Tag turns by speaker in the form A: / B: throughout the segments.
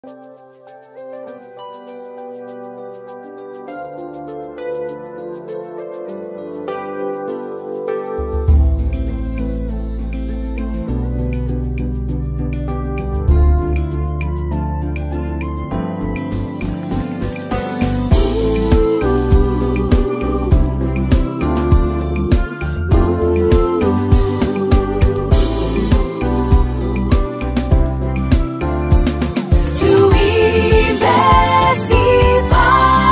A: Tuimbe sifa.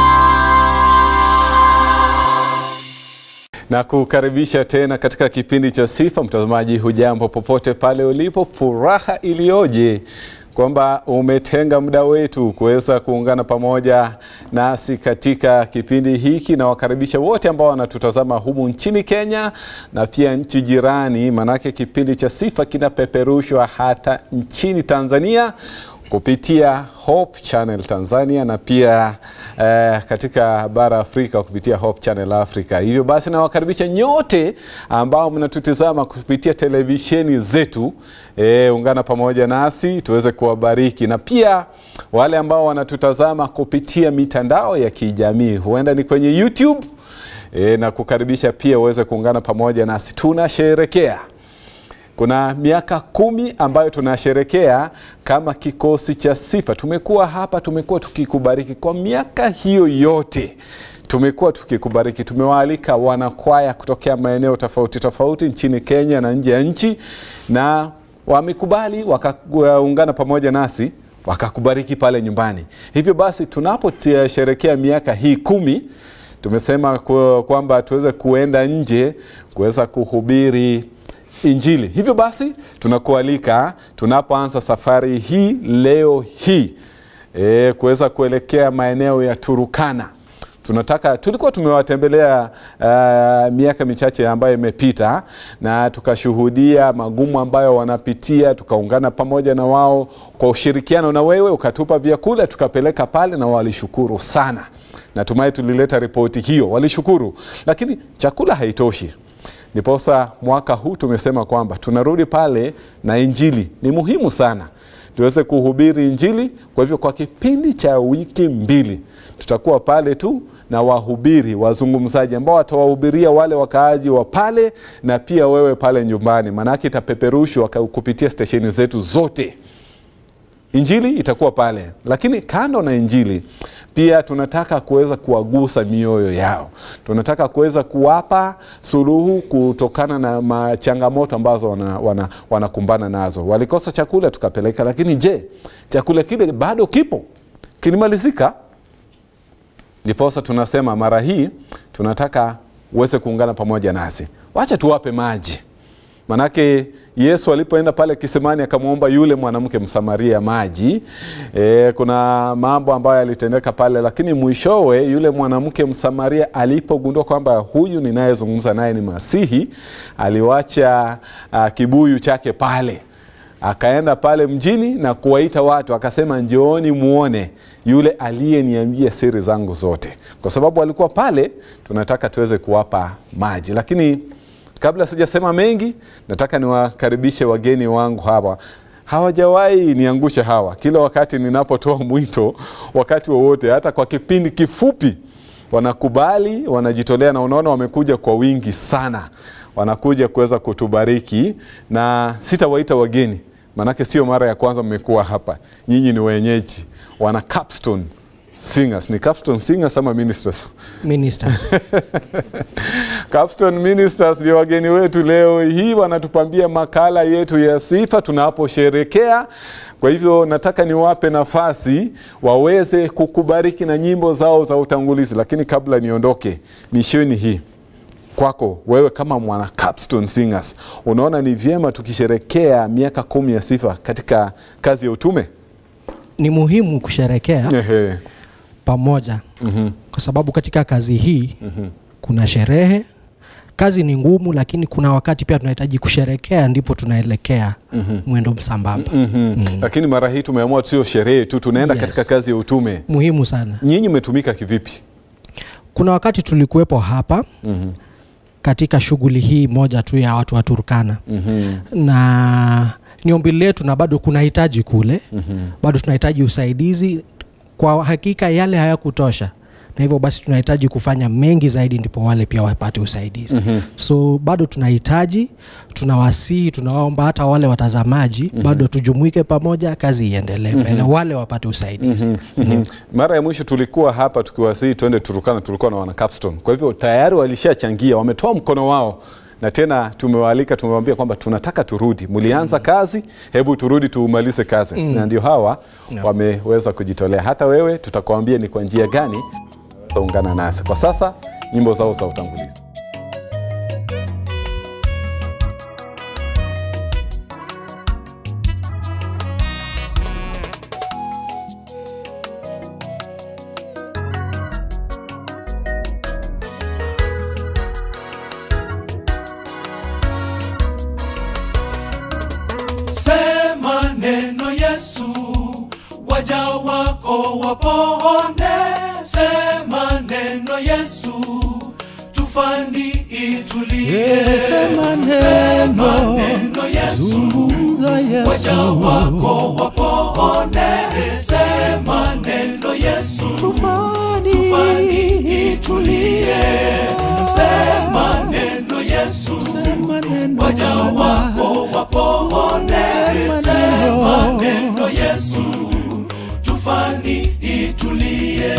B: na kukaribisha tena katika kipindi cha sifa. Mtazamaji, hujambo popote pale ulipo, furaha iliyoje kwamba umetenga muda wetu kuweza kuungana pamoja nasi katika kipindi hiki, na wakaribisha wote ambao wanatutazama humu nchini Kenya na pia nchi jirani, manake kipindi cha sifa kinapeperushwa hata nchini Tanzania kupitia Hope Channel Tanzania na pia eh, katika bara Afrika kupitia Hope Channel Africa. Hivyo basi nawakaribisha nyote ambao mnatutizama kupitia televisheni zetu eh, ungana pamoja nasi tuweze kuwabariki, na pia wale ambao wanatutazama kupitia mitandao ya kijamii, huenda ni kwenye YouTube eh, na kukaribisha pia uweze kuungana pamoja nasi, tunasherekea kuna miaka kumi ambayo tunasherekea kama kikosi cha sifa. Tumekuwa hapa, tumekuwa tukikubariki kwa miaka hiyo yote, tumekuwa tukikubariki. Tumewaalika wanakwaya kutokea maeneo tofauti tofauti nchini Kenya na nje ya nchi, na wamekubali wakaungana pamoja nasi wakakubariki pale nyumbani. Hivyo basi tunaposherekea miaka hii kumi tumesema ku- kwamba tuweze kuenda nje kuweza kuhubiri Injili. Hivyo basi tunakualika tunapoanza safari hii leo hii e, kuweza kuelekea maeneo ya Turukana. Tunataka tulikuwa tumewatembelea uh, miaka michache ambayo imepita na tukashuhudia magumu ambayo wanapitia, tukaungana pamoja na wao kwa ushirikiano na wewe, ukatupa vyakula tukapeleka pale na walishukuru sana. Natumai tulileta ripoti hiyo, walishukuru, lakini chakula haitoshi. Ndiposa mwaka huu tumesema kwamba tunarudi pale na Injili. Ni muhimu sana tuweze kuhubiri Injili. Kwa hivyo kwa kipindi cha wiki mbili tutakuwa pale tu na wahubiri wazungumzaji ambao watawahubiria wale wakaaji wa pale na pia wewe pale nyumbani, maanake itapeperushwa ka- kupitia stesheni zetu zote. Injili itakuwa pale, lakini kando na Injili pia tunataka kuweza kuwagusa mioyo yao. Tunataka kuweza kuwapa suluhu kutokana na ma- changamoto ambazo wanakumbana wana, wanakumbana nazo. Walikosa chakula tukapeleka, lakini je, chakula kile bado kipo? Kilimalizika? Ndiposa tunasema mara hii tunataka uweze kuungana pamoja nasi, wacha tuwape maji Manake Yesu alipoenda pale kisimani akamwomba yule mwanamke Msamaria maji. E, kuna mambo ambayo yalitendeka pale, lakini mwishowe yule mwanamke Msamaria alipogundua kwamba huyu ninayezungumza naye ni Masihi, aliwacha uh, kibuyu chake pale akaenda pale mjini na kuwaita watu akasema, njooni muone yule aliyeniambia siri zangu zote. Kwa sababu alikuwa pale, tunataka tuweze kuwapa maji, lakini kabla sijasema mengi, nataka niwakaribishe wageni wangu hawa. Hawajawahi niangusha hawa, kila wakati ninapotoa mwito, wakati wowote, hata kwa kipindi kifupi, wanakubali, wanajitolea, na unaona wamekuja kwa wingi sana, wanakuja kuweza kutubariki, na sitawaita wageni, maanake sio mara ya kwanza mmekuwa hapa. Nyinyi ni wenyeji, wana Capstone Singers. Ni Capstone Singers ama Ministers?
C: ministers
B: Capstone Ministers ndio wageni wetu leo hii, wanatupambia makala yetu ya sifa tunaposherekea. Kwa hivyo nataka niwape nafasi waweze kukubariki na nyimbo zao za utangulizi, lakini kabla niondoke, mishoni hii kwako wewe kama mwana Capstone Singers, unaona ni vyema tukisherekea miaka kumi ya sifa katika kazi ya utume?
C: ni muhimu kusherekea
B: Ehe.
C: pamoja kwa sababu katika kazi hii kuna sherehe kazi ni ngumu lakini kuna wakati pia tunahitaji kusherekea ndipo tunaelekea mwendo msambamba
B: Mhm. Lakini mara hii tumeamua sio sherehe tu, tunaenda
C: Yes.
B: katika kazi ya utume.
C: muhimu sana
B: Nyinyi mmetumika kivipi?
C: kuna wakati tulikuwepo hapa katika shughuli hii moja tu ya watu wa Turkana na ni ombi letu na bado kuna hitaji kule mm-hmm. bado tunahitaji usaidizi kwa hakika yale hayakutosha na hivyo basi tunahitaji kufanya mengi zaidi ndipo wale pia wapate usaidizi mm-hmm. so bado tunahitaji tunawasihi tunawaomba hata wale watazamaji mm-hmm. bado tujumuike pamoja kazi iendelee mbele mm-hmm. wale wapate usaidizi mm-hmm.
B: Mhm. Mara ya mwisho tulikuwa hapa tukiwasihi twende Turukana, tulikuwa na wana Capstone. Kwa hivyo tayari walishachangia, wametoa mkono wao na tena tumewaalika, tumewaambia kwamba tunataka turudi, mlianza kazi, hebu turudi tuumalize kazi na ndio hawa wameweza kujitolea. Hata wewe tutakwambia ni kwa njia gani utaungana nasi. Kwa sasa nyimbo zao za utangulizi.
D: Sema neno Yesu, waja wako wapone. Sema neno Yesu, tufani itulie.
E: Sema
D: Sema
E: neno,
D: neno Yesu,
E: zungumza
D: waja
E: Yesu,
D: wako wapone. Sema neno Yesu,
E: tufani,
D: tufani itulie. Sema neno Yesu,
E: sema neno
D: waja wako wapone. Sema neno Yesu, tufani itulie.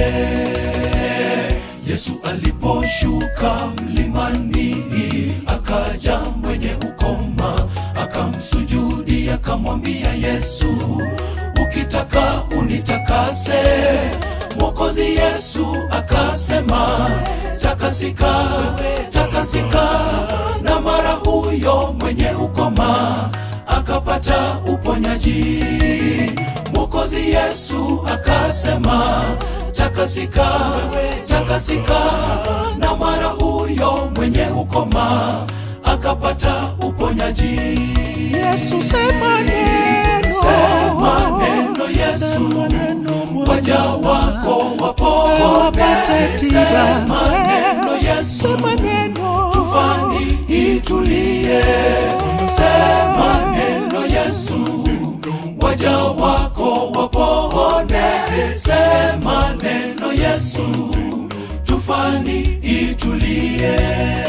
D: Yesu aliposhuka mlimani, akaja mwenye ukoma, akamsujudi, akamwambia Yesu, ukitaka unitakase. Mwokozi Yesu akasema, takasika, takasika, na mara huyo mwenye ukoma akapata uponyaji. Mwokozi Yesu akasema, takasika, takasika, na mara huyo mwenye ukoma akapata uponyaji.
E: Yesu, sema neno,
D: Sema neno Yesu,
E: sema neno Bwana,
D: waja wako wapone.
E: wapate tiba.
D: Sema neno Yesu,
E: sema neno,
D: tufani itulie. Sema neno Yesu, waja wako wapone. Sema neno Yesu, tufani itulie.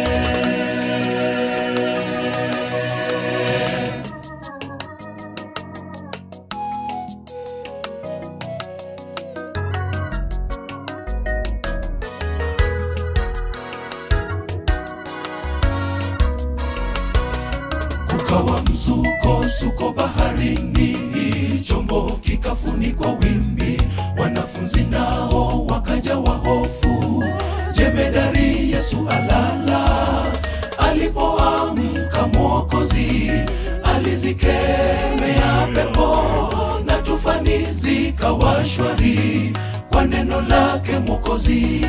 D: kukawa msukosuko baharini, chombo kikafunikwa wimbi, wanafunzi nao wakajawa hofu. Jemedari Yesu alala, alipoamka Mwokozi alizikemea pepo na tufani zikawa shwari kwa neno lake Mwokozi.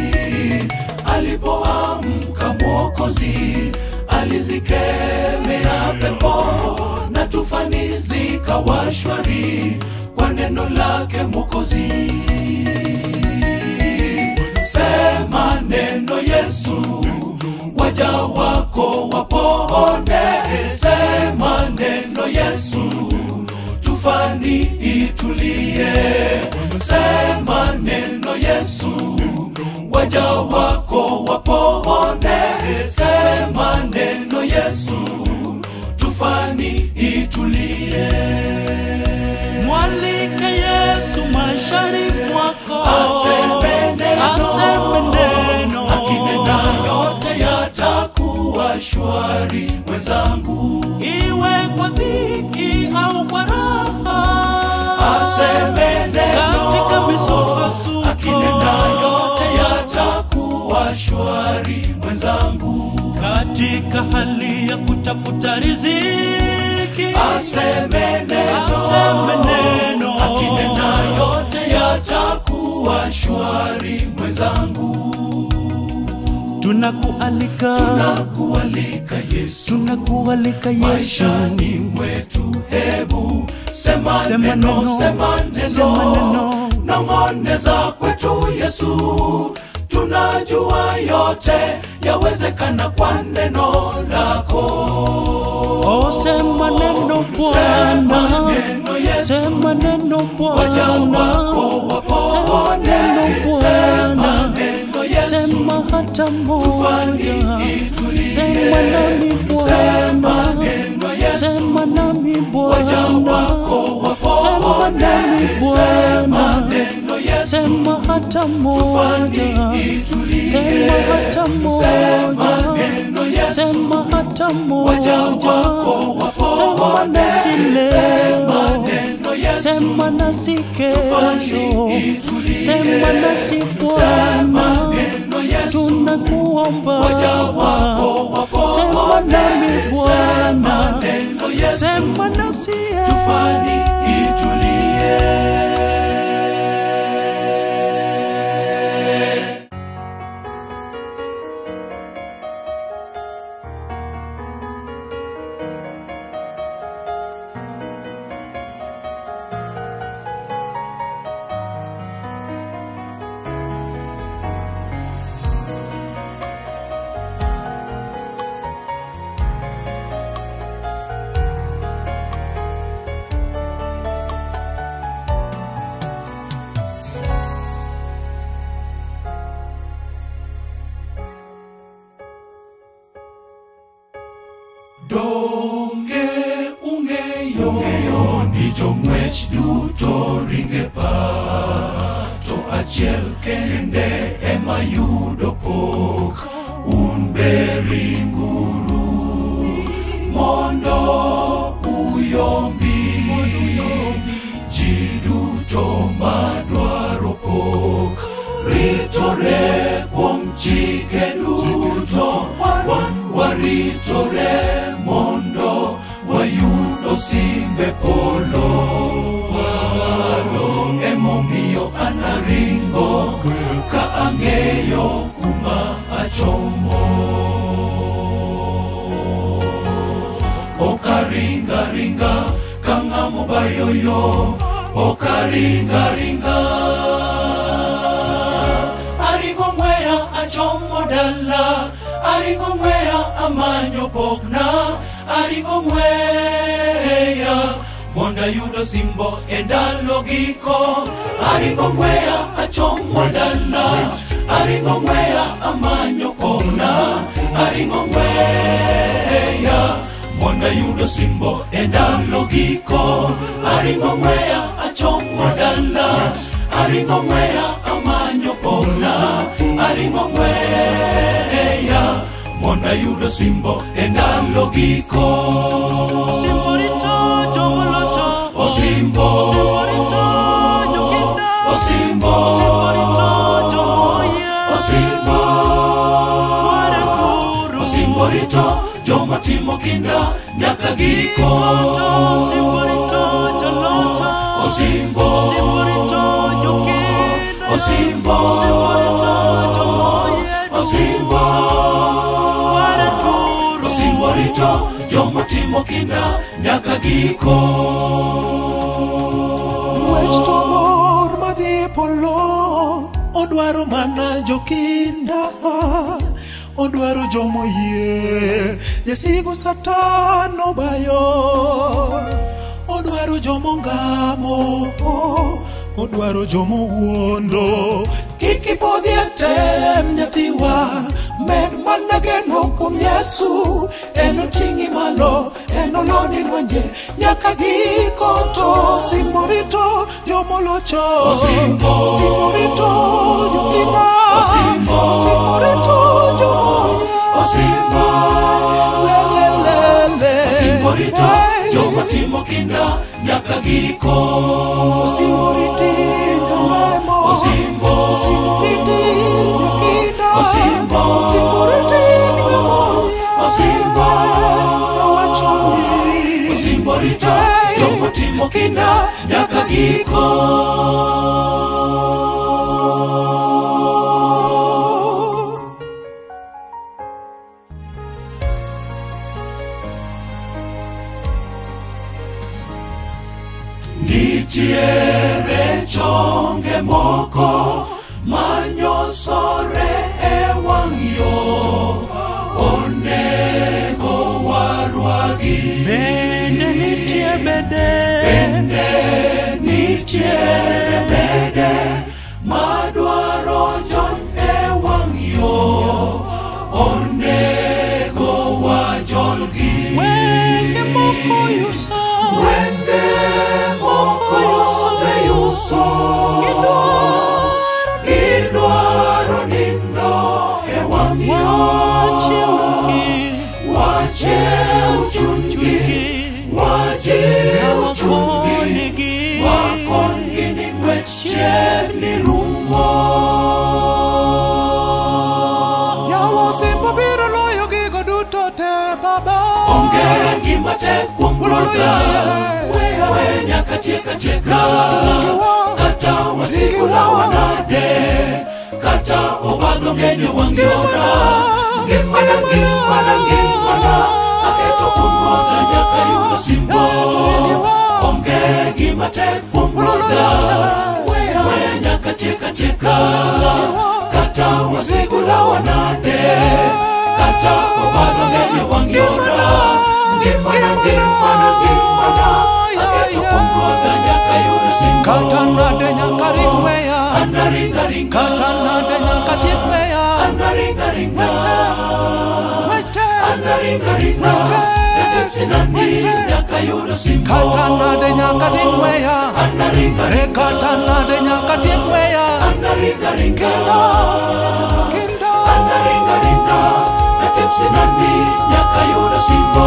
D: Alipoamka Mwokozi alizikemea pepo na tufani zikawa shwari kwa neno lake Mwokozi. Sema neno Yesu, waja wako wapone. Sema neno Yesu, tufani itulie. Sema neno Yesu, waja wako wapone. Sema neno Yesu, tufani itulie.
E: mwalike Yesu maishani mwako,
D: Aseme neno,
E: aseme neno,
D: akinena yote yatakuwa shwari. Mwenzangu,
E: iwe kwa dhiki au kwa raha,
D: aseme neno,
E: katika misukosuko,
D: akinena yote yatakuwa shwari. Mwenzangu,
E: katika hali ya kutafuta riziki,
D: aseme neno,
E: aseme neno,
D: akinena yote yatakuwa shwari. Mwenzangu,
E: tunakualika,
D: nakualika Yesu
E: tunakualika Yesu,
D: maishani mwetu, hebu sema,
E: Sema
D: neno,
E: neno,
D: sema
E: sema
D: neno,
E: neno.
D: nong'oneza kwetu Yesu, tunajua yote yawezekana kwa neno lako
E: Oh, sema neno
D: Sema
E: Bwana,
D: neno Yesu.
E: sema neno
D: waja
E: Bwana,
D: wako
E: sema
D: wapone
E: neno
D: sema
E: Bwana,
D: neno Yesu
E: sema hata moja,
D: tufanye itulie
E: sema nami
D: sema
E: Bwana,
D: neno Yesu
E: sema nami
D: waja
E: Bwana,
D: wako
E: sema
D: wapone
E: nami
D: sema
E: Bwana,
D: neno Yesu
E: sema hata moja,
D: itulie
E: sema hata
D: sema
E: moja,
D: neno Yesu
E: sema hata
D: waja
E: moja,
D: wako
E: sema
D: wapone
E: nasi
D: sema
E: leo,
D: neno Yesu
E: sema nasi kesho,
D: itulie
E: sema nasi Bwana,
D: neno Yesu
E: tunakuomba,
D: waja wako wapone
E: sema nami Bwana,
D: neno Yesu
E: sema nasi
D: tufanye itulie donge ung'eyo ung'eyo ni jong'wech duto ringe pa to achiel kende ema yudo pok un beringuru mondo uyombi ji duto madwaro pok ritore kuom chike duto wan waritore mondo wayudo simbe polo waro emomiyo anaringo ka ang'eyo kuma achomo okaringaringa ka ng'amo bayoyo okaringaringa aringo ng'weya achomo dala aringo ng'weya amanyo pokna aringo ng'weya mondo ayudo simbo e ndalo giko aringo ng'weya achomo dala aringo ng'weya amanyo pokna aringo ng'weya mondo ayudo simbo e ndalo giko aringo ng'weya achomo dala aringo ng'weya amanyo pokna aringo ng'weya mondo ayudo simbo e ndalo giko
E: Simborito jomolocho,
D: osimbo
E: simborito jokinda,
D: osimbo
E: simborito jomoya,
D: osimbo
E: ware turu,
D: osimbo rito joma timo kinda nyaka giko
E: to simborito jolocho,
D: osimbo
E: simborito jokinda,
D: osimbo
E: simborito jomoya,
D: osimbo
E: ware turu,
D: osimbo rito joma timo kinda nyaka giko
F: Wech to mor madhi e polo odwaro mana jokinda odwaro jomoyie jasigu satan obayo odwaro jomongamo odwaro jomowuondo kik ipodhi e tem nyathiwa med mana geno kuom yesu en oting'i malo en oloni lwenje nyaka giko to simorito jomolocho
D: Osimbo.
F: simorito jopina
D: Osimbo.
F: simorito jomoya
D: Osimbo.
F: lelelele
D: osimbo rito
F: Hey.
D: joma timo kinda nyaka giko
F: Osimoriti jolemo
D: Osimbo.
F: Osimoriti jokinda
D: Osimbo.
F: Osimoriti ngamoya
D: Osimbo.
F: Kawachoni
D: osimbo rito joma timo kinda nyaka giko nitiere chonge moko manyosore e wang' yo mede madwaro jon ewang'yo onego wajolgi
F: Wende moko yuso
D: wende moko beyuso gidwaro nindo ewang'yo wachew chunygi wajiw chunygi wakonygi ni ng'wech chiegni rumo
F: Yawa osimbo biro loyo gigo duto te baba
D: onge gima tek kuom ruodha we nyaka tieka tieka kata wasikula wanade kata obadho ng'enyo wang'yona ngimana ngimana ngimana aketo kuom ruodha nyaka yudo simbo onge gima tek kuom ruodha we nyaka tieka tieka kata wasikula wanade kata obadho ng'enyo wang'yona ngimana ngimana ngimana aketo kuom ruodha nyaka yudo simbo
F: Kata nade nyaka ring weya
D: anaringaringa
F: Kata nade nyaka tiek weya
D: anaringaringa
F: Wete
D: anaringaringa natek sinani nyaka yudo simbo
F: Kata nade nyaka ring weya
D: anaringaringa
F: Re kata nade nyaka tiek weya
D: anaringaringa
F: Kindo
D: anaringaringa natek sinani nyaka yudo simbo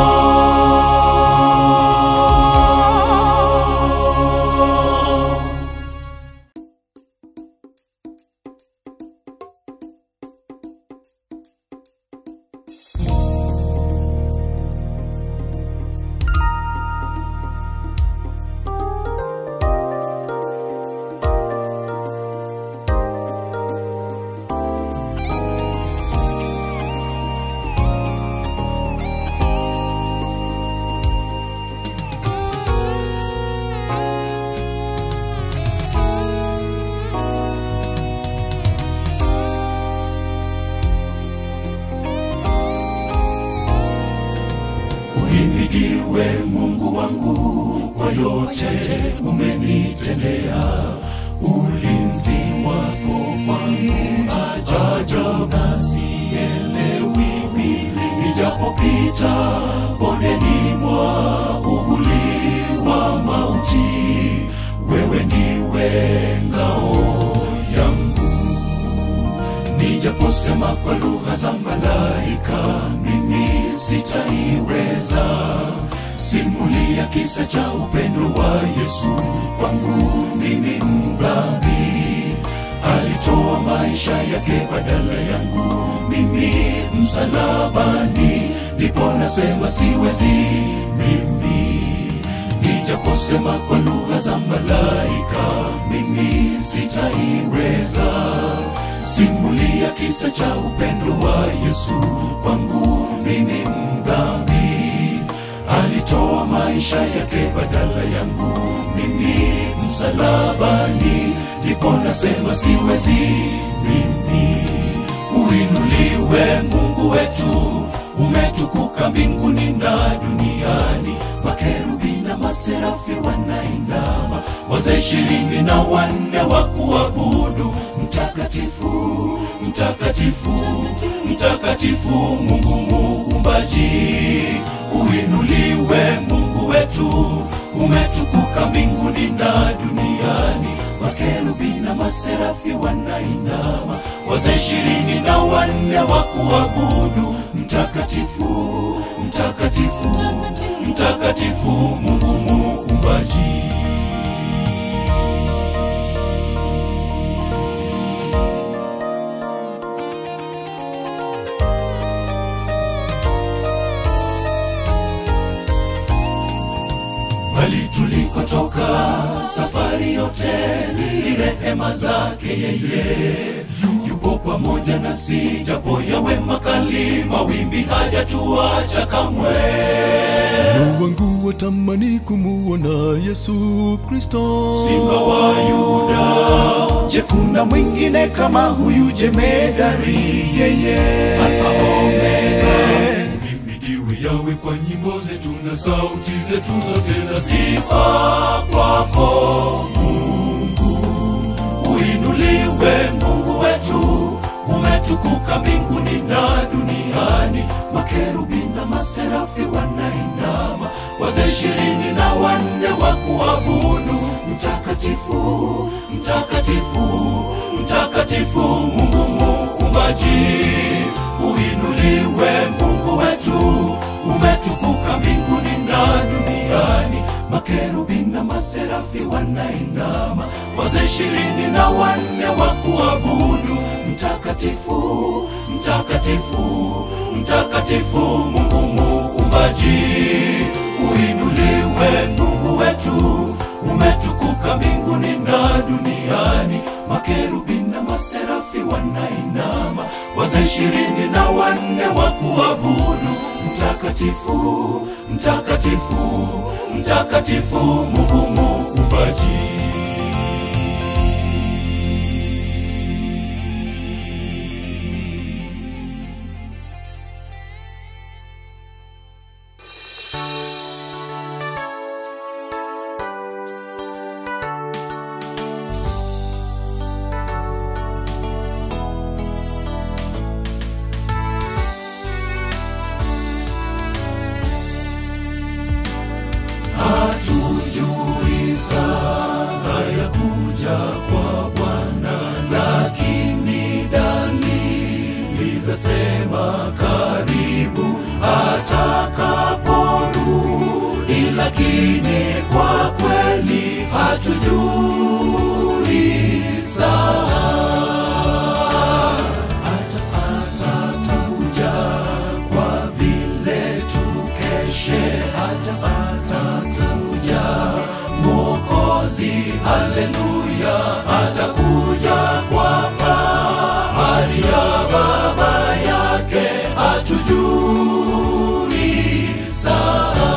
D: uhimidiwe mungu wangu kwa yote umenitendea ulinzi wako kwangu ajabu na sielewi nijapopita bondeni mwa uvuli wa mauti wewe ndiwe ngao yangu nijaposema kwa lugha za malaika mimi sitaiweza simulia kisa cha upendo wa yesu kwangu mimi mdhambi alitoa maisha yake badala yangu mimi msalabani ndipo nasema siwezi mimi nijaposema kwa lugha za malaika mimi sitaiweza simulia kisa cha upendo wa yesu kwangu mimi mdhambi alitoa maisha yake badala yangu mimi msalabani ndipo nasema siwezi mimi uinuliwe mungu wetu umetukuka mbinguni na duniani makerubi na maserafi wanainama wazee ishirini na wanne wa kuabudu mtakatifu mtakatifu mtakatifu mungu muumbaji uinuliwe mungu wetu umetukuka mbinguni na duniani makerubi na maserafi wanainama wazee ishirini na wanne wa kuabudu mtakatifu mtakatifu mtakatifu mungu muumbaji bali tulikotoka safari yote ni rehema zake yeye yupo pamoja nasi japo yawe makali mawimbi hajatuacha kamwe
G: moyo wangu watamani kumuona yesu kristo
D: simba wa yuda je kuna mwingine kama huyu jemedari yeye alfa omega uhimidiwe yawe kwa nyimbo zetu na sauti zetu zote za sifa kwako mungu uhimidiwe Mungu wetu, umetukuka mbinguni na duniani. Makerubi na maserafi wanainama, wazee ishirini na wanne wa kuabudu mtakatifu, mtakatifu, mtakatifu, Mungu muumbaji. Uinuliwe Mungu wetu, umetukuka mbinguni na duniani. Makerubi na maserafi wanainama, wazee ishirini na wanne wa kuabudu mtakatifu, mtakatifu, mtakatifu, Mungu muumbaji. Uinuliwe Mungu wetu, umetukuka mbinguni na duniani. Makerubi na maserafi wanainama, wazee ishirini na wanne wa kuabudu mtakatifu, mtakatifu, mtakatifu, Mungu muumbaji. hatujui saa ya kuja kwa Bwana, lakini dalili zasema karibu atakaporudi, lakini kwa kweli hatujui saa hata atakuja kwa vile tukeshe, hata atakuja Mwokozi, haleluya, atakuja kwa fahari ya Baba yake, hatujui saa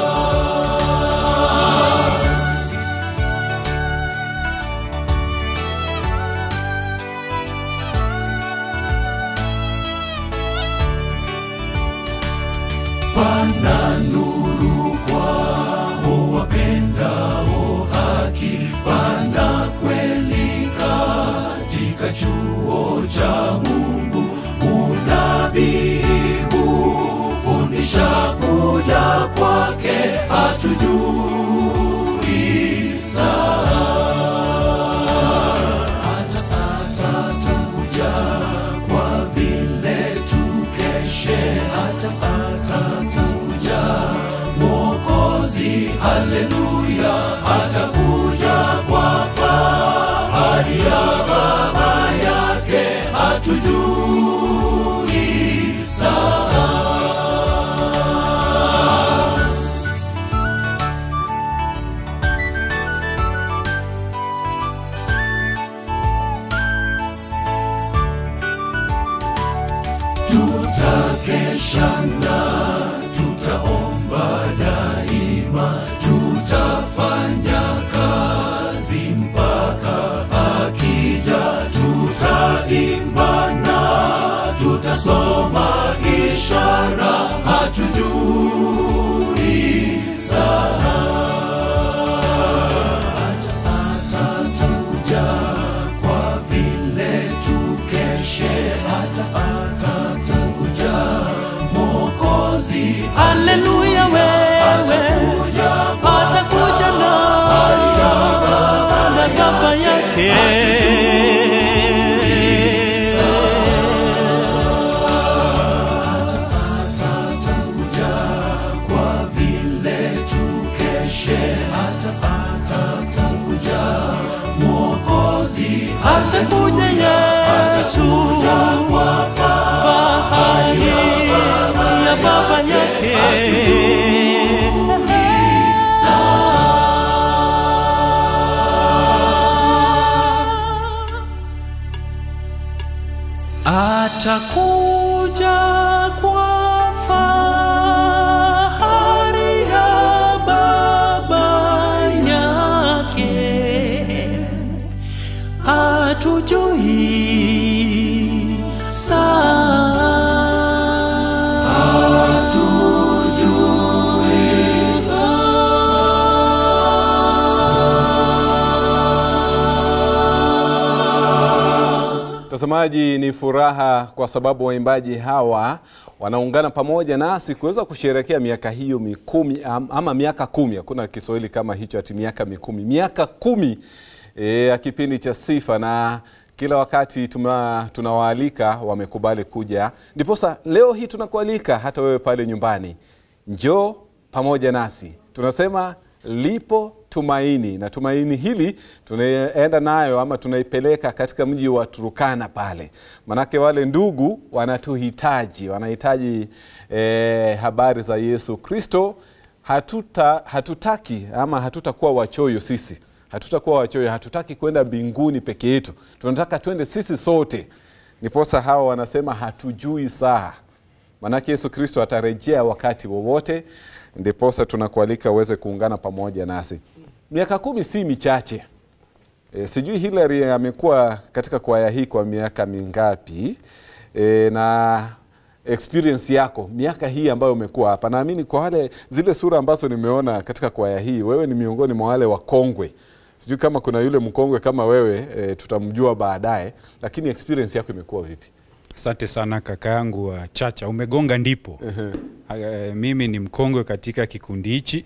D: pana nuru kwao wapendao haki, pana kweli katika chuo cha Mungu. Unabii hufundisha kuja kwake, hatujui saa hata atakuja kwa vile tukeshe, hata atakuja Mwokozi, haleluya, atakuja kwa fahari ya Baba yake, hatujui saa tutakesha na tutaomba daima, tutafanya kazi mpaka akija, tutaimba na tutasoma ishara, hatujui saa hata atakuja kwa vile tukeshe, hata atakuja Mwokozi,
E: haleluya wewe
D: atakuja kwa
E: atakuja na na baba yake
D: atakuja kwa vile tukeshe, hata atakuja Mwokozi,
E: atakuja Yesu
D: kwa
E: fahari ya baba yake atakuja kwa fahari ya baba yake hatujui
B: Mtazamaji, ni furaha kwa sababu waimbaji hawa wanaungana pamoja nasi kuweza kusherehekea miaka hiyo mikumi am- ama miaka kumi. Hakuna Kiswahili kama hicho, ati miaka mikumi, miaka kumi e, ya kipindi cha Sifa, na kila wakati tuma, tunawaalika wamekubali kuja, ndiposa leo hii tunakualika hata wewe pale nyumbani, njoo pamoja nasi. Tunasema lipo tumaini, na tumaini hili tunaenda nayo ama tunaipeleka katika mji wa Turukana pale, manake wale ndugu wanatuhitaji, wanahitaji eh, habari za Yesu Kristo. Hatuta, hatutaki ama hatutakuwa wachoyo sisi, hatutakuwa wachoyo, hatutaki kwenda mbinguni peke yetu, tunataka twende sisi sote. Niposa hawa wanasema hatujui saa Manake Yesu Kristo atarejea wakati wowote, ndiposa tunakualika uweze kuungana pamoja nasi. Miaka kumi si michache. E, sijui Hilary amekuwa katika kwaya hii kwa miaka mingapi? E, na experience yako miaka hii ambayo umekuwa hapa, naamini kwa wale zile sura ambazo nimeona katika kwaya hii, wewe ni miongoni mwa wale wakongwe. Sijui kama kuna yule mkongwe kama wewe e, tutamjua baadaye, lakini experience yako imekuwa vipi?
H: Asante sana kaka yangu wa Chacha, umegonga ndipo. uh mimi ni mkongwe katika kikundi hichi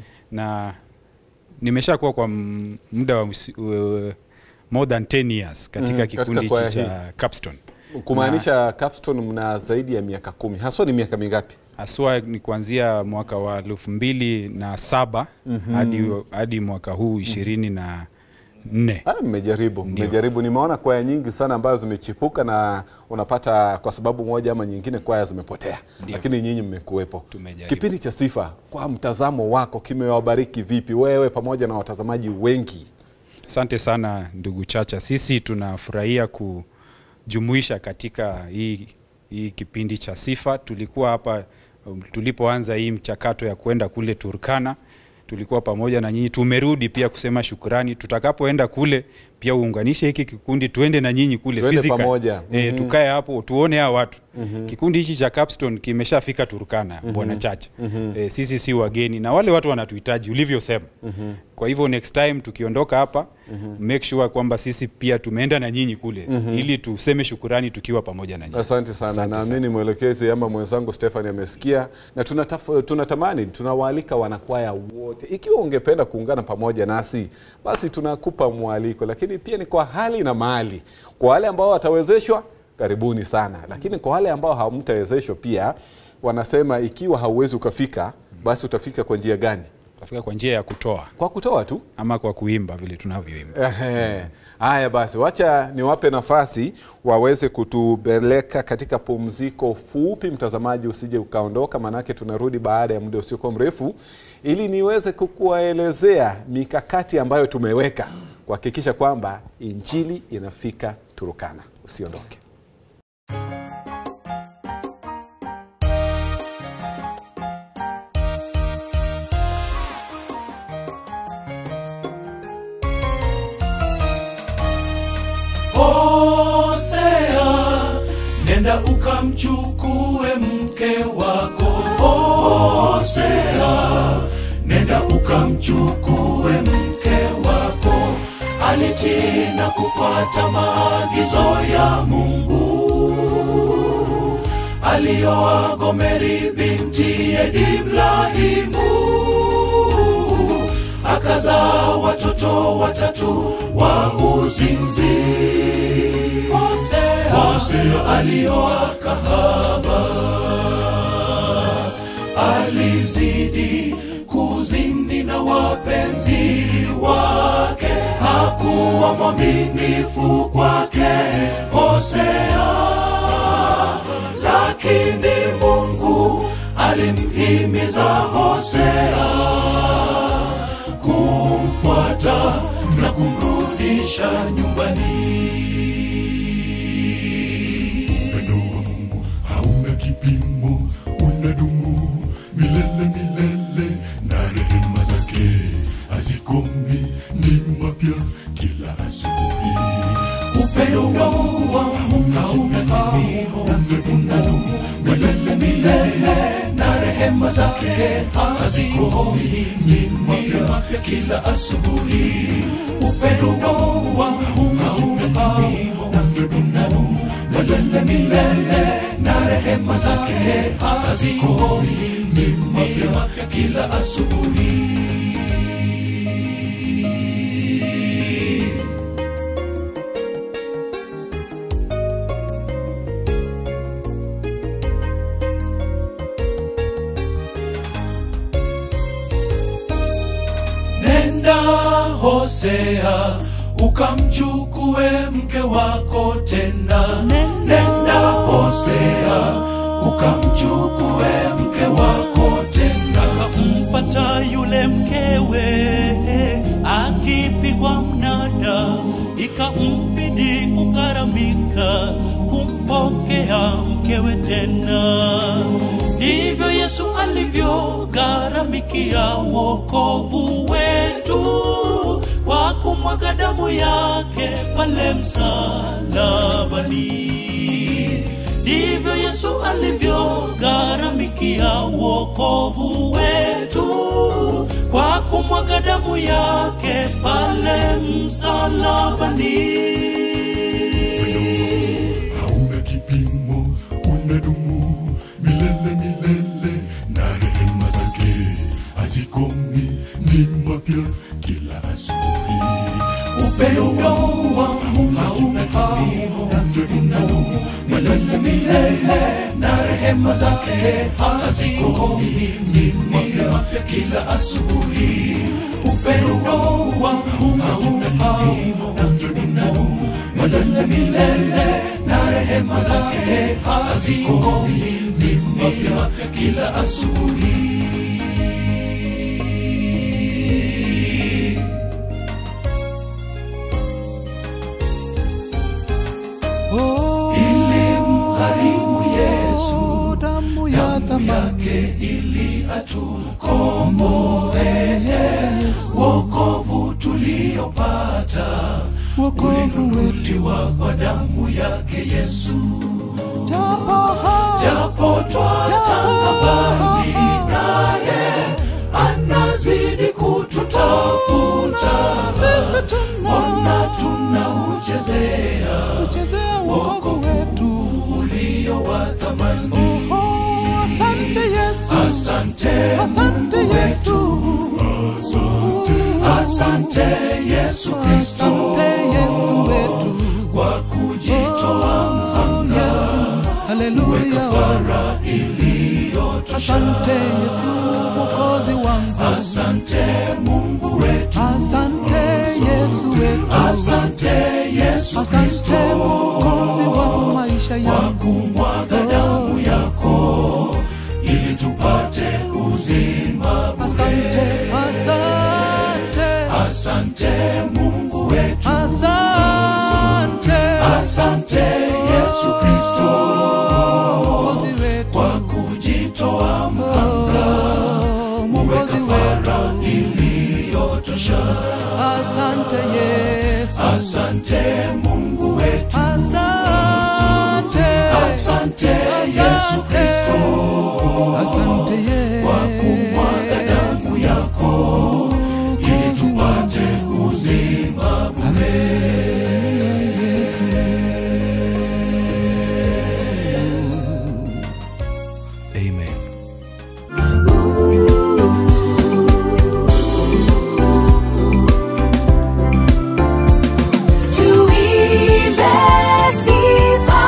H: na nimeshakuwa kwa m- muda wa msi- uh, more than 10 years katika
B: Mhm,
H: kikundi
B: katika kwaya
H: hichi cha Capstone.
B: kumaanisha Capstone mna zaidi ya miaka kumi haswa ni miaka mingapi
H: Haswa ni kuanzia mwaka wa elfu mbili na saba hadi, hadi mwaka huu ishirini na nne.
B: Ah, mmejaribu
H: Ndio.
B: mmejaribu nimeona kwaya nyingi sana ambazo zimechipuka na unapata kwa sababu moja ama nyingine kwaya zimepotea
H: Ndio.
B: lakini nyinyi mmekuwepo
H: Tumejaribu.
B: kipindi cha sifa kwa mtazamo wako kimewabariki vipi wewe pamoja na watazamaji wengi
H: Asante sana ndugu Chacha, sisi tunafurahia kujumuisha katika hii, hii kipindi cha sifa. Tulikuwa hapa um, tulipoanza hii mchakato ya kwenda kule Turkana, tulikuwa pamoja na nyinyi. Tumerudi pia kusema shukurani. Tutakapoenda kule pia uunganishe hiki kikundi, tuende na nyinyi kule
B: Tuende
H: physical.
B: pamoja.
H: E,
B: Mhm.
H: tukae hapo tuone hao watu. Kikundi hichi cha Capstone kimeshafika Turkana, bwana Chacha. E, sisi si wageni na wale watu wanatuhitaji ulivyosema. Kwa hivyo next time tukiondoka hapa make sure kwamba sisi pia tumeenda na nyinyi kule ili tuseme shukurani tukiwa pamoja na nyinyi.
B: asante sana
H: Asante
B: naamini mwelekezi ama mwenzangu Stefani amesikia na tunataf- tunatamani tunawaalika wanakwaya wote ikiwa ungependa kuungana pamoja nasi basi tunakupa mwaliko lakini pia ni kwa hali na mali kwa wale ambao watawezeshwa karibuni sana lakini kwa wale ambao hamtawezeshwa pia wanasema ikiwa hauwezi ukafika basi utafika kwa njia gani
H: Tutafika kwa njia ya kutoa
B: kwa kutoa tu
H: ama kwa kuimba vile tunavyoimba.
B: Ehe. Haya basi, wacha niwape nafasi waweze kutupeleka katika pumziko fupi. Mtazamaji, usije ukaondoka, maanake tunarudi baada ya muda usiokuwa mrefu, ili niweze kukuelezea mikakati ambayo tumeweka kuhakikisha kwamba injili inafika Turukana. Usiondoke.
D: Hosea, nenda ukamchukue mke wako. Hosea, nenda ukamchukue mke wako. Alitii na kufuata maagizo ya Mungu. Alioa Gomeri binti ya Diblahimu akazaa watoto watatu wa uzinzi. Hosea, Hosea alioa kahaba, alizidi kuzini na wapenzi wake, hakuwa mwaminifu kwake Hosea, lakini Mungu alimhimiza Hosea kumfuata na kumrudisha nyumbani.
G: Upendo wa Mungu hauna kipimo, unadumu milele milele, na rehema zake hazikomi, ni mapya kila asubuhi.
D: Upendo wa Mungu hauna kipimo, unadumu milele milele, na rehema zake hazikomi, ni mapya kila asubuhi. Upendo wa Mungu hauna kipimo, unadumu zake hazikomi, ni mapya kila asubuhi. Nenda Hosea ukamchukue mke wako tena. Nenda Hosea ukamchukue mke wako tena.
E: akampata yule mkewe akipigwa mnada, ikambidi kugharamika kumpokea mkewe tena. Ndivyo Yesu alivyogharamikia wokovu wetu kwa kumwaga damu yake pale msalabani ndivyo Yesu alivyogharamikia wokovu wetu kwa kumwaga damu yake pale msalabani.
G: hauna kipimo, unadumu milele milele, na rehema zake hazikomi, ni mapya kila asubuhi.
D: Upendo wangu hauna kipimo, unadumu milele milele, na rehema zake hazikomi, ni mapya kila asubuhi. Upendo wangu hauna kipimo, unadumu milele milele, na rehema zake hazikomi, ni mapya kila asubuhi. ilimgharimu Yesu
F: damu ya
D: damu yake ili atukomboe. Wokovu tuliopata
F: wokovu wetu
D: ulinunuliwa kwa damu yake Yesu,
F: japo
D: japo twatanga mbali naye, anazidi kututafuta.
F: sisi
D: Ona tunauchezea
F: tunachezea wokovu wetu
D: ulio wa thamani.
F: Oh, asante Yesu
D: Asante
F: asante Yesu
D: Asante Yesu Kristo
F: asante Yesu wetu
D: kwa kujitoa
F: Yesu haleluya
D: mara iliyotosha.
F: asante Yesu mwokozi wangu
D: Asante Mungu wetu,
F: asante Yesu wetu
D: asante Yesu
F: asante
D: Kristo
F: mwokozi wa maisha
D: kwa
F: yangu
D: kumwaga damu yako ili tupate uzima bure.
F: asante asante
D: Asante Mungu wetu,
F: asante
D: asante Yesu Kristo
F: mwokozi wetu
D: kwa kujitoa mhanga
F: mwokozi wetu
D: kafara iliyotosha.
F: asante Yesu
D: Asante Mungu wetu,
F: asante
D: asante Yesu Kristo
F: asante Yesu
D: kwa kumwaga damu yako ili tupate uzima bure.
F: Yesu
D: Amen.
A: Tuimbe sifa.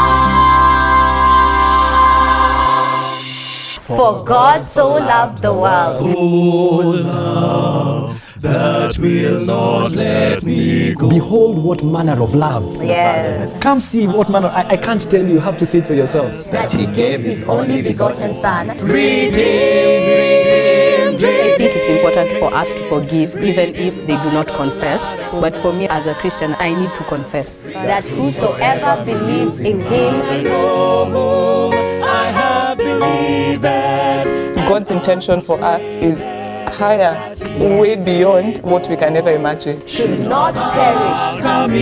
I: For God so loved the world.
D: that will not let me go.
J: Behold, what manner of love.
I: Yes.
J: Come see what manner. I, I can't tell you, you have to see it for yourselves.
I: That he gave his only begotten Son.
A: Redeemed, redeemed,
K: I think it's important for us to forgive even if they do not confess. But for me as a Christian, I need to confess.
I: That whosoever believes in him
A: I have believed.
L: God's intention for us is higher, way beyond what we can ever imagine.
I: should not perish.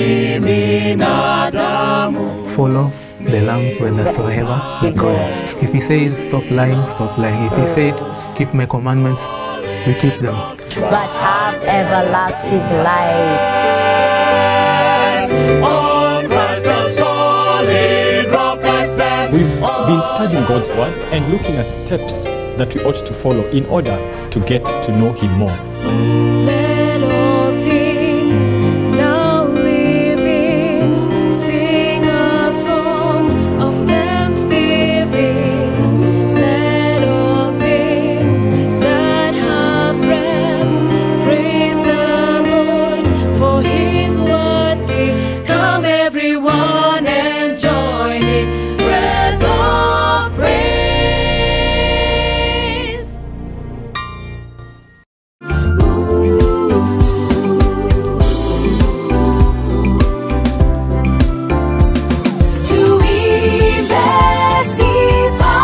M: follow the lamb whithersoever he goeth. If he says stop lying, stop lying. If he said keep my commandments, we keep them.
I: but have everlasting life.
A: On Christ the solid rock I stand.
D: We follow
J: been studying God's Word and looking at steps that we ought to follow in order to get to know Him more.
A: Let all things now living sing a song of thanksgiving. Let all things that have breath praise the Lord for His worthy. Come, everyone, and join in breath of praise. Tuimbe sifa.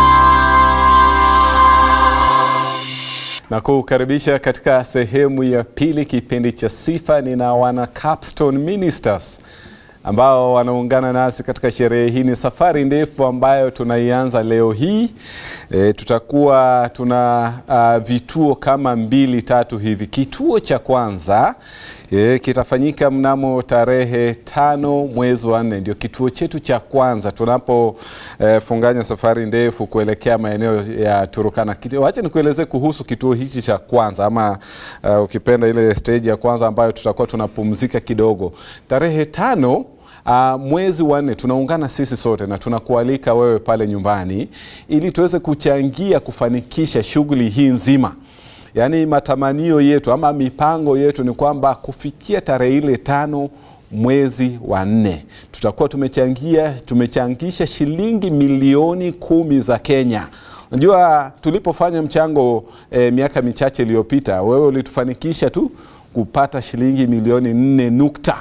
B: na kukaribisha katika sehemu ya pili kipindi cha sifa nina wana capstone ministers ambao wanaungana nasi katika sherehe hii ni safari ndefu ambayo tunaianza leo hii e, tutakuwa tuna uh, vituo kama mbili tatu hivi kituo cha kwanza e, kitafanyika mnamo tarehe tano mwezi wa nne ndio kituo chetu cha kwanza tunapofunganya e, safari ndefu kuelekea maeneo ya turukana Kiti- wacha nikuelezee kuhusu kituo hichi cha kwanza ama uh, ukipenda ile stage ya kwanza ambayo tutakuwa tunapumzika kidogo tarehe tano Uh, mwezi wa nne tunaungana sisi sote na tunakualika wewe pale nyumbani ili tuweze kuchangia kufanikisha shughuli hii nzima yaani matamanio yetu ama mipango yetu ni kwamba kufikia tarehe ile tano mwezi wa nne tutakuwa tumechangia tumechangisha shilingi milioni kumi za kenya unajua tulipofanya mchango eh, miaka michache iliyopita wewe ulitufanikisha tu kupata shilingi milioni nne nukta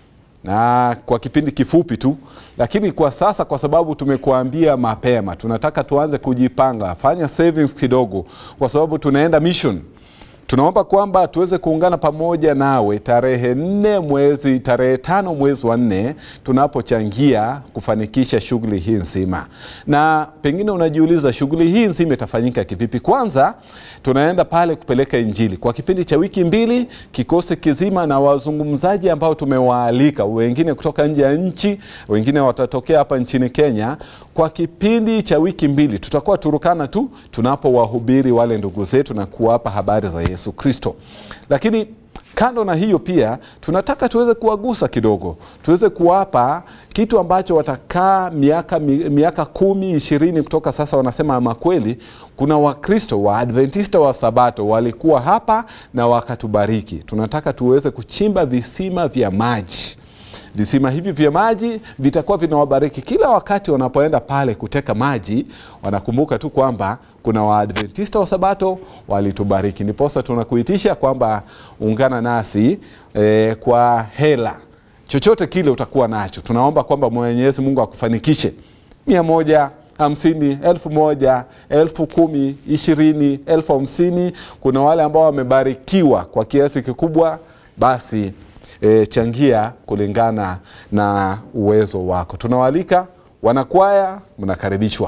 B: na kwa kipindi kifupi tu lakini kwa sasa kwa sababu tumekuambia mapema tunataka tuanze kujipanga fanya savings kidogo kwa sababu tunaenda mission tunaomba kwamba tuweze kuungana pamoja nawe tarehe nne mwezi tarehe tano mwezi wa nne tunapochangia kufanikisha shughuli hii nzima na pengine unajiuliza shughuli hii nzima itafanyika kivipi kwanza tunaenda pale kupeleka injili kwa kipindi cha wiki mbili kikosi kizima na wazungumzaji ambao tumewaalika wengine kutoka nje ya nchi wengine watatokea hapa nchini kenya kwa kipindi cha wiki mbili tutakuwa turukana tu tunapowahubiri wale ndugu zetu na kuwapa habari za yesu kristo lakini kando na hiyo pia tunataka tuweze kuwagusa kidogo tuweze kuwapa kitu ambacho watakaa miaka, mi- miaka kumi ishirini kutoka sasa wanasema ama kweli kuna wakristo wa adventista wa sabato walikuwa hapa na wakatubariki tunataka tuweze kuchimba visima vya maji visima hivi vya maji vitakuwa vinawabariki kila wakati wanapoenda pale kuteka maji wanakumbuka tu kwamba kuna waadventista wa sabato walitubariki niposa tunakuitisha kwamba ungana nasi eh, kwa hela chochote kile utakuwa nacho tunaomba kwamba mwenyezi mungu akufanikishe mia moja hamsini elfu moja elfu kumi ishirini elfu hamsini kuna wale ambao wamebarikiwa kwa kiasi kikubwa basi e, changia kulingana na uwezo wako tunawaalika wanakwaya mnakaribishwa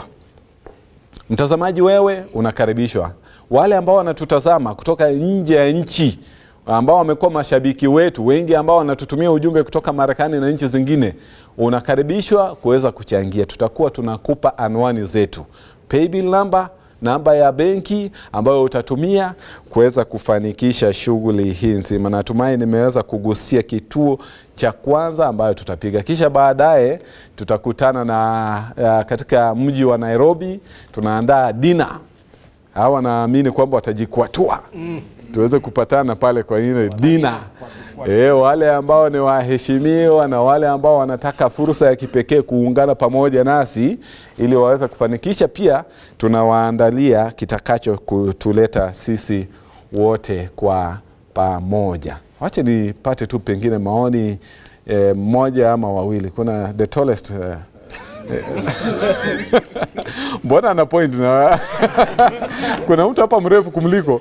B: mtazamaji wewe unakaribishwa wale ambao wanatutazama kutoka nje ya nchi ambao wamekuwa mashabiki wetu wengi ambao wanatutumia ujumbe kutoka marekani na nchi zingine unakaribishwa kuweza kuchangia tutakuwa tunakupa anwani zetu paybill number namba ya benki ambayo utatumia kuweza kufanikisha shughuli hii nzima natumai nimeweza kugusia kituo cha kwanza ambayo tutapiga kisha baadaye tutakutana na uh, katika mji wa nairobi tunaandaa dina hawa naamini kwamba watajikwatua mm. tuweze kupatana pale kwa ile dina E, wale ambao ni waheshimiwa na wale ambao wanataka fursa ya kipekee kuungana pamoja nasi ili waweze kufanikisha pia tunawaandalia kitakacho kutuleta sisi wote kwa pamoja wache nipate tu pengine maoni e, mmoja ama wawili kuna the tallest eh, mbona ana point na kuna mtu hapa mrefu kumliko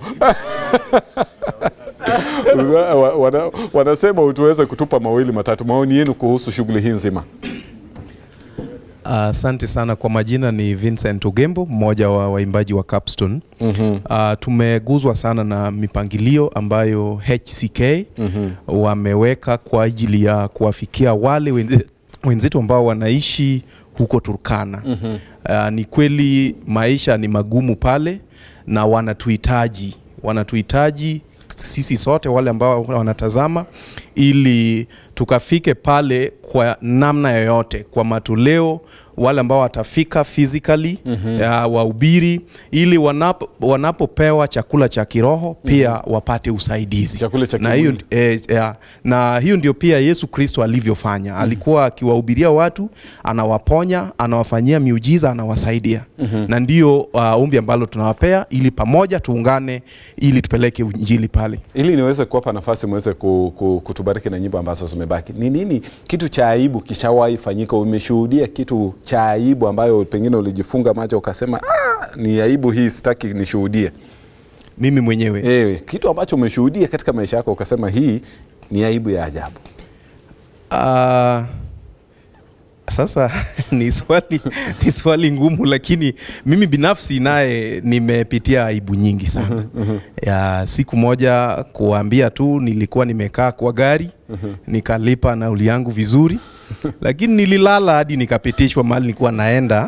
B: Wa- wana, wanasema utuweze kutupa mawili matatu maoni yenu kuhusu shughuli hii nzima
N: Asante uh, sana kwa majina ni Vincent Ugembo, mmoja wa waimbaji wa Capstone.
B: Mhm.
N: Uh, tumeguzwa sana na mipangilio ambayo HCK
B: Mhm.
N: wameweka kwa ajili ya kuwafikia wale wenze- wenzetu ambao wanaishi huko Turkana.
B: Mhm.
N: Uh, ni kweli maisha ni magumu pale na wanatuhitaji wanatuhitaji sisi sote wale ambao wanatazama ili tukafike pale kwa namna yoyote kwa matoleo wale ambao watafika physically
B: Mhm.
N: ya wahubiri ili wanapo, wanapopewa chakula cha kiroho pia wapate usaidizi
B: Chakula cha
N: na hiyo
B: kimwili.
N: eh, ya, na hiyo ndio pia Yesu Kristo alivyofanya. Alikuwa akiwahubiria watu, anawaponya, anawafanyia miujiza, anawasaidia
B: Mhm.
N: na ndio uh, ombi ambalo tunawapea ili pamoja tuungane ili tupeleke injili pale.
B: ili niweze kuwapa nafasi mweze ku, ku, kutubariki na nyimbo ambazo zimebaki ni nini kitu cha aibu kishawahi fanyika umeshuhudia kitu cha aibu ambayo pengine ulijifunga macho ukasema ah, ni aibu hii sitaki nishuhudie
N: mimi mwenyewe
B: Ewe, kitu ambacho umeshuhudia katika maisha yako ukasema hii ni aibu ya ajabu
N: Uh, sasa ni swali, ni swali ngumu, lakini mimi binafsi naye nimepitia aibu nyingi sana. ya siku moja kuambia tu, nilikuwa nimekaa kwa gari nikalipa nauli yangu vizuri, lakini nililala hadi nikapitishwa mahali nilikuwa naenda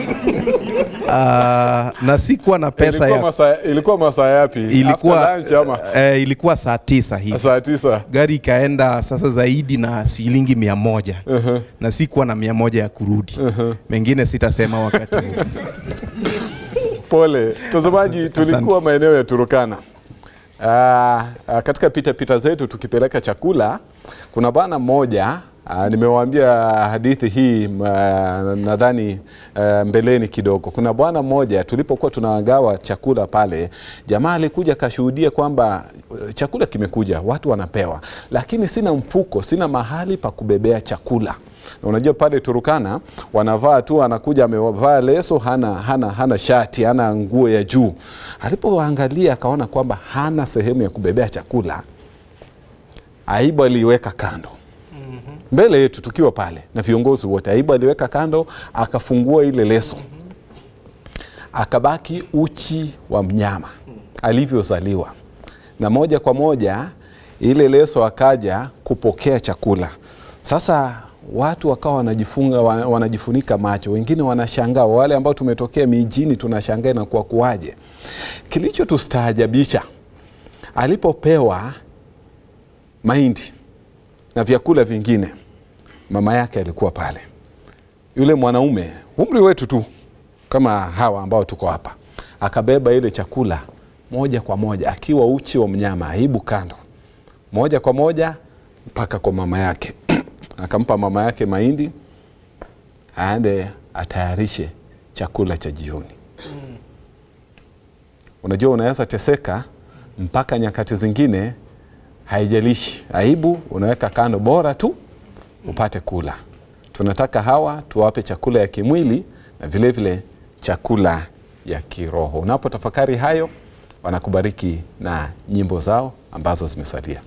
N: uh, na sikuwa na pesa
B: ilikuwa
N: ya
B: masaa, ilikuwa masaa yapi
N: ilikuwa,
B: After lunch ama
N: eh, ilikuwa saa tisa hivi
B: saa tisa
N: gari ikaenda sasa zaidi na shilingi mia moja
B: uh-huh.
N: na sikuwa na mia moja ya kurudi
B: uh-huh.
N: mengine sitasema wakati huu
B: Pole mtazamaji,
N: Asante.
B: tulikuwa maeneo ya Turukana. Ah, ah, katika pita pita zetu tukipeleka chakula, kuna bwana mmoja ah, nimewaambia hadithi hii ah, nadhani ah, mbeleni kidogo. Kuna bwana mmoja tulipokuwa tunagawa chakula pale, jamaa alikuja akashuhudia kwamba eh, chakula kimekuja, watu wanapewa, lakini sina mfuko, sina mahali pa kubebea chakula na unajua pale Turukana wanavaa tu, anakuja amevaa leso, hana, hana, hana shati, hana nguo ya juu. Alipoangalia akaona kwamba hana sehemu ya kubebea chakula, aibu aliiweka kando mbele yetu tukiwa pale na viongozi wote. Aibu aliweka kando, akafungua ile leso, akabaki uchi wa mnyama alivyozaliwa, na moja kwa moja ile leso akaja kupokea chakula. Sasa watu wakawa wanajifunga wa- wanajifunika macho, wengine wanashangaa, wale ambao tumetokea mijini tunashangaa na kwa kuwaje. Kilichotustaajabisha alipopewa mahindi na vyakula vingine, mama yake alikuwa pale, yule mwanaume umri wetu tu kama hawa ambao tuko hapa, akabeba ile chakula moja kwa moja akiwa uchi wa mnyama, aibu kando, moja kwa moja mpaka kwa mama yake akampa mama yake mahindi aende atayarishe chakula cha jioni. Unajua, unaweza teseka mpaka nyakati zingine, haijalishi aibu, unaweka kando, bora tu upate kula. Tunataka hawa tuwape chakula ya kimwili na vile vile chakula ya kiroho. Unapotafakari hayo, wanakubariki na nyimbo zao ambazo zimesalia.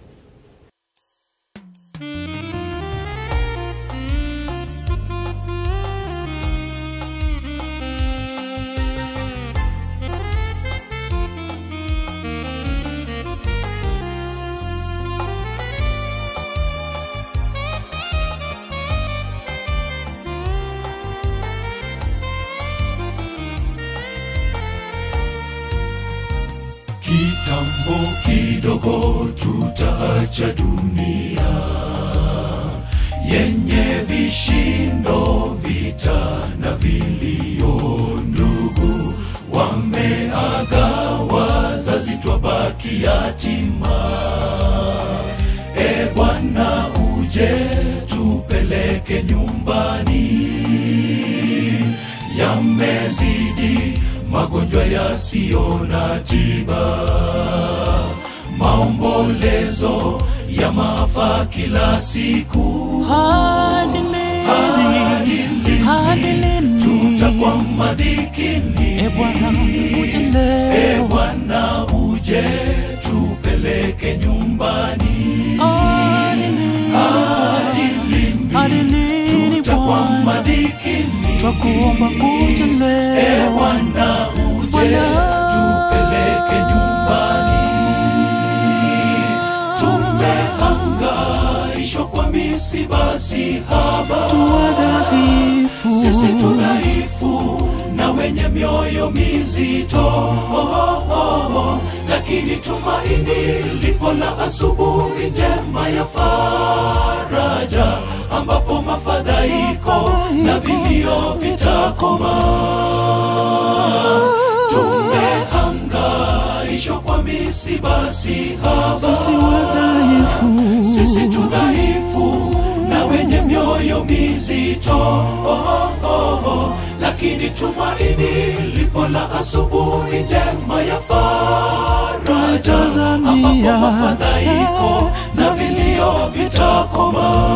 D: Kitambo kidogo tutaacha dunia yenye vishindo, vita na vilio. Ndugu wameaga, wazazi twabaki yatima. E Bwana, uje tupeleke nyumbani. Yamezidi magonjwa yasiyo na tiba, maombolezo ya maafa kila siku.
E: Hadi lini? Hadi lini?
D: Tutakwama dhikini.
E: E Bwana, uje leo.
D: E Bwana, uje tupeleke nyumbani.
E: Hadi lini?
D: Hadi lini?
E: Hadi lini
D: Tutakwama
E: Bwana?
D: dhikini.
E: Twakuomba uje leo.
D: E Bwana, uje tupeleke nyumbani. Tumehangaishwa kwa misiba si haba,
E: Tuwadhaifu.
D: sisi tudhaifu na wenye mioyo mizito oh, oh, oh. lakini tumaini lipo la asubuhi njema ya faraja ambapo mafadhaiko na vilio vitakoma tumehangaishwa kwa misiba si haba
F: Sisi wadhaifu.
D: sisi tudhaifu na wenye mioyo mizito oh, oh, oh. lakini tumaini lipo la asubuhi njema ya faraja ambapo mafadhaiko na vilio vitakoma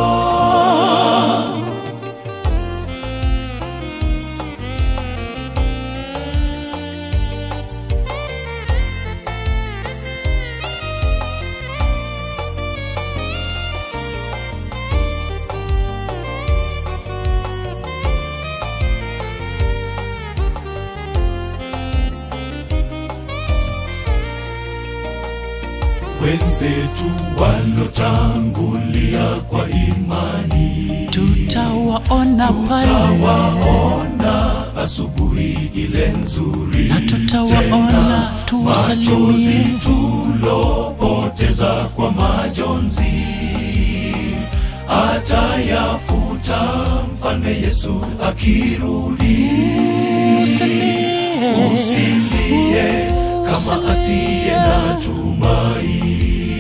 D: wenzetu walotangulia kwa imani
E: tutawaona pale
D: tutawaona asubuhi ile nzuri
E: na tutawaona
D: Tena
E: tuwasalimie.
D: machozi tulopoteza kwa majonzi atayafuta mfalme yesu akirudi usilie kama asiye na tumai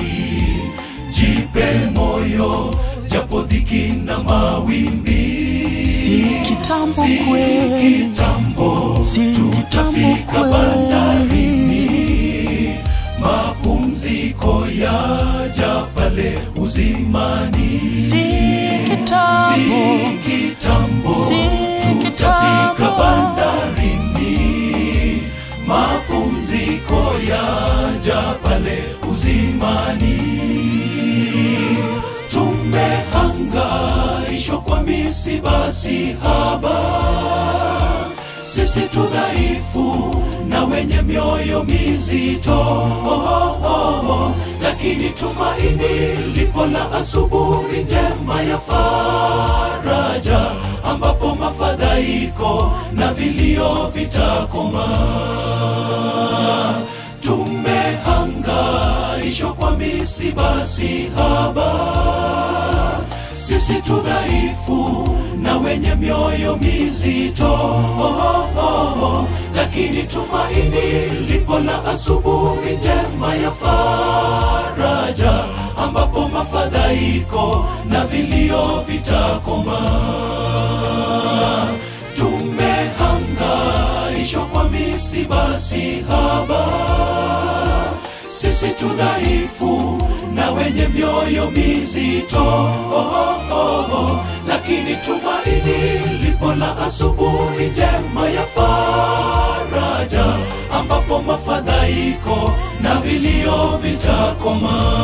D: jipe moyo japo dhiki na mawimbi
E: si kitambo
D: si
E: kweli
D: kitambo
E: si
D: tutafika bandarini mapumziko yaja pale uzimani
E: si kitambo
D: si kitambo
E: si
D: tutafika
E: kitambo
D: bandarini mapumziko yaja pale uzimani tumehangaishwa kwa misiba si haba sisi tudhaifu na wenye mioyo mizito oh, oh, oh. lakini tumaini lipo la asubuhi njema ya faraja ambapo mafadhaiko na vilio vitakoma tumehangaishwa kwa misiba si haba sisi tudhaifu na wenye mioyo mizito oh, oh, oh. lakini tumaini lipo la asubuhi njema ya faraja ambapo mafadhaiko na vilio vitakoma tumehangaishwa kwa misiba si haba sisi tudhaifu na wenye mioyo mizito oh, oh, oh. lakini tumaini lipo la asubuhi njema ya faraja ambapo mafadhaiko na vilio vitakoma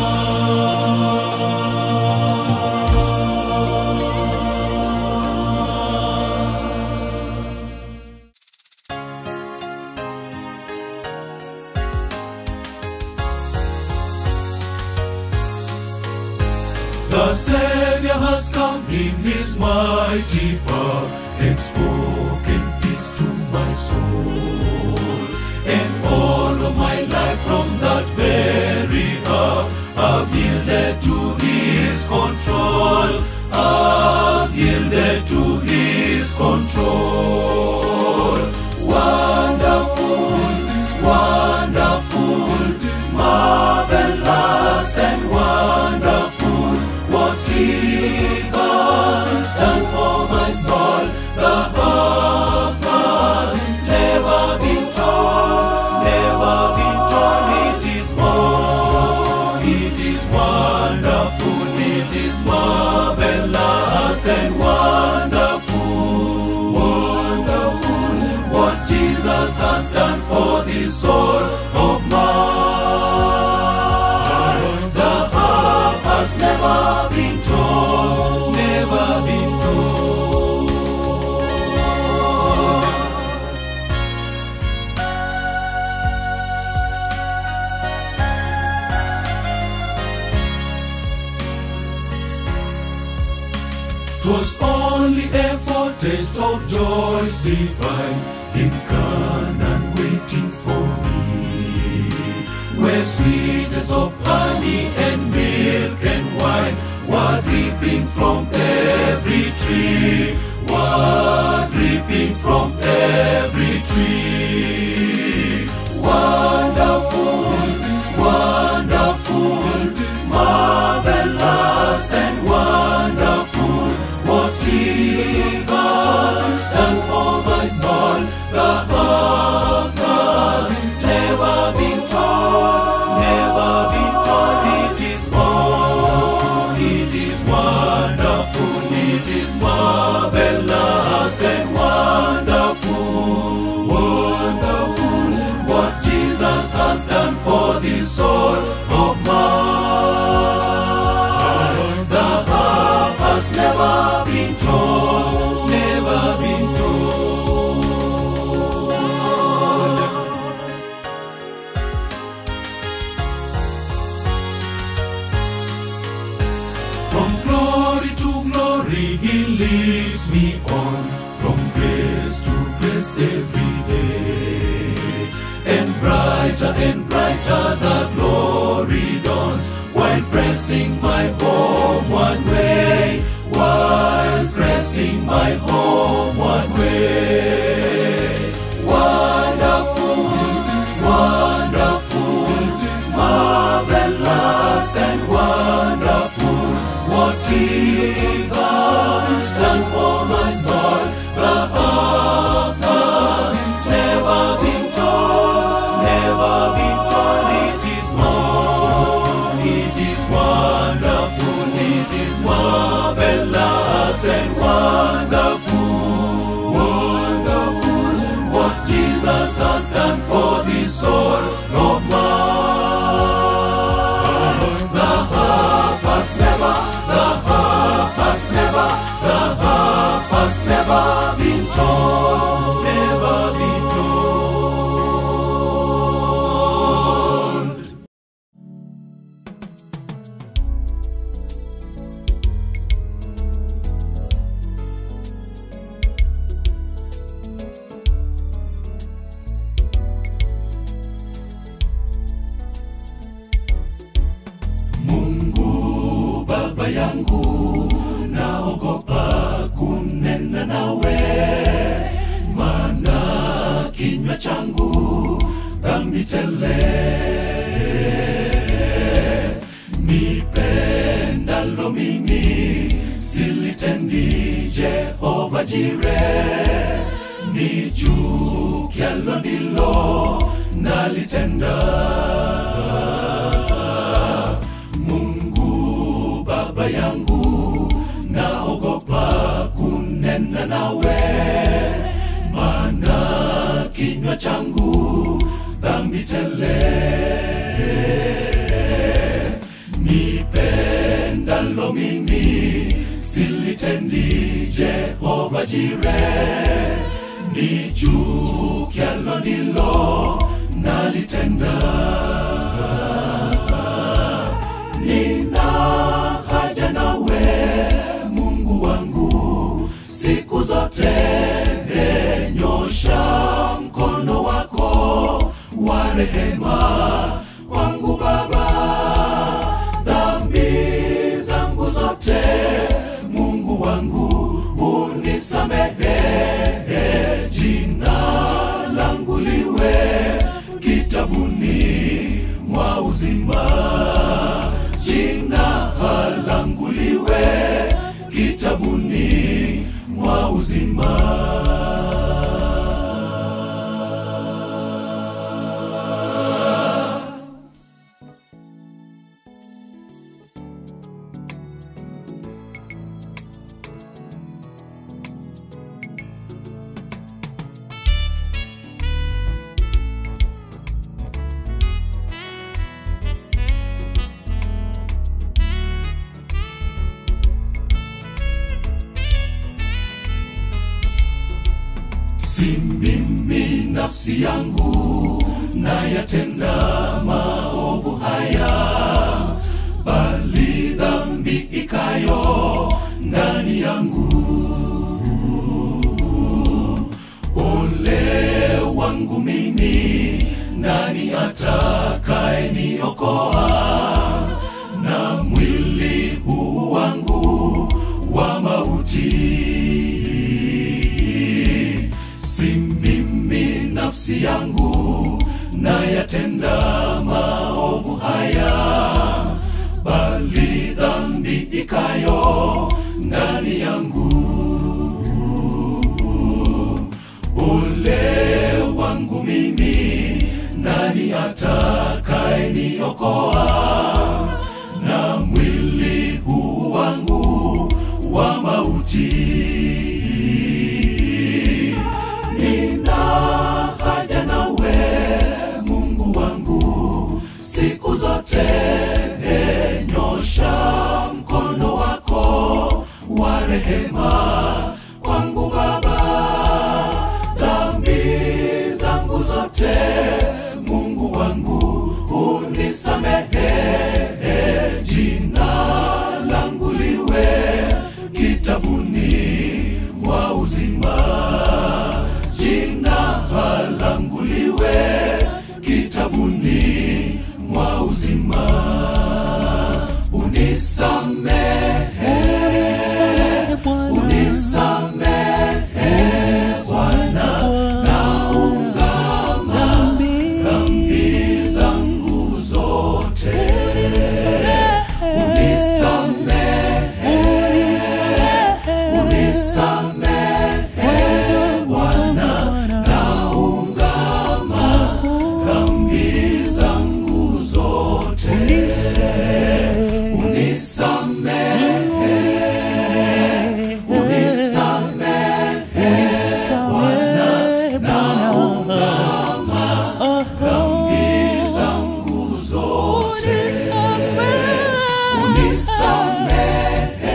D: The Savior has come in his mighty power and spoken peace to my soul. And all of my life from that very hour I've yielded to his control. I've yielded to his control. Wonderful, wonderful, marvelous and wonderful. What he has done for my soul, the heart has never been told, never been told. It is more, it is wonderful, it is marvelous and wonderful. taste of joys divine in Canaan waiting for me. Where sweetest of honey and milk and wine were dripping from every tree, were dripping from every tree. Wonderful, wonderful, marvelous and wonderful. What he has done for my soul, the heart has never been told, never been told. It is more, it is wonderful, it is marvelous and wonderful, wonderful. What Jesus has done for this soul of mine. The half has never been told, never been told. From glory to glory, He leads me on. From grace to grace every day. And brighter and brighter the glory dawns, while pressing my homeward way, while pressing my homeward way. Wonderful, wonderful, marvelous and wonderful. What He has done for my soul, the heart has never been told, never been told. It is more, it is wonderful, it is marvelous and wonderful, wonderful. What Jesus has done for this soul of mine. The half has never, the half has never, the half has never been told, never been told. Mungu baba yangu, naogopa kunena nawe, maana kinywa changu dhambi tele. Nipendalo mimi silitendi Jehova Jire, nichukialo ndilo nalitenda. Mungu baba yangu, naogopa kunena nawe, maana kinywa changu dhambi tele. Nipendalo mimi silitendi Jehova Jire, nichukialo ndilo nalitenda. Nina haja nawe Mungu wangu siku zote, nyosha mkono wako wa rehema kwangu Baba, dhambi zangu zote Mungu wangu unisamehe, jina langu liwe kitabuni mwa uzima, jina langu liwe kitabuni mwa uzima. si mimi nafsi yangu nayatenda maovu haya, bali dhambi ikayo ndani yangu. nani atakaye niokoa na mwili huu wangu wa mauti? Si mimi nafsi yangu nayatenda maovu haya, bali dhambi ikayo ndani yangu. Ole wangu mimi, nani atakaye niokoa na mwili huu wangu wa mauti? Nina haja nawe Mungu wangu siku zote, nyosha mkono wako wa rehema kwangu Baba, dhambi zangu zote Mungu wangu unisamehe, jina langu liwe kitabuni mwa uzima, jina langu liwe kitabuni mwa uzima, unisamehe, unisamehe Bwana, naungama dhambi zangu zote, unisamehe, unisamehe Bwana, naungama dhambi zangu zote, unisamehe, unisamehe Bwana, naungama dhambi zangu zote, unisamehe, unisamehe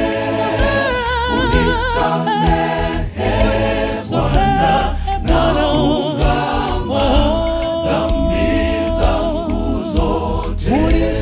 D: Bwana, naungama dhambi zangu zote,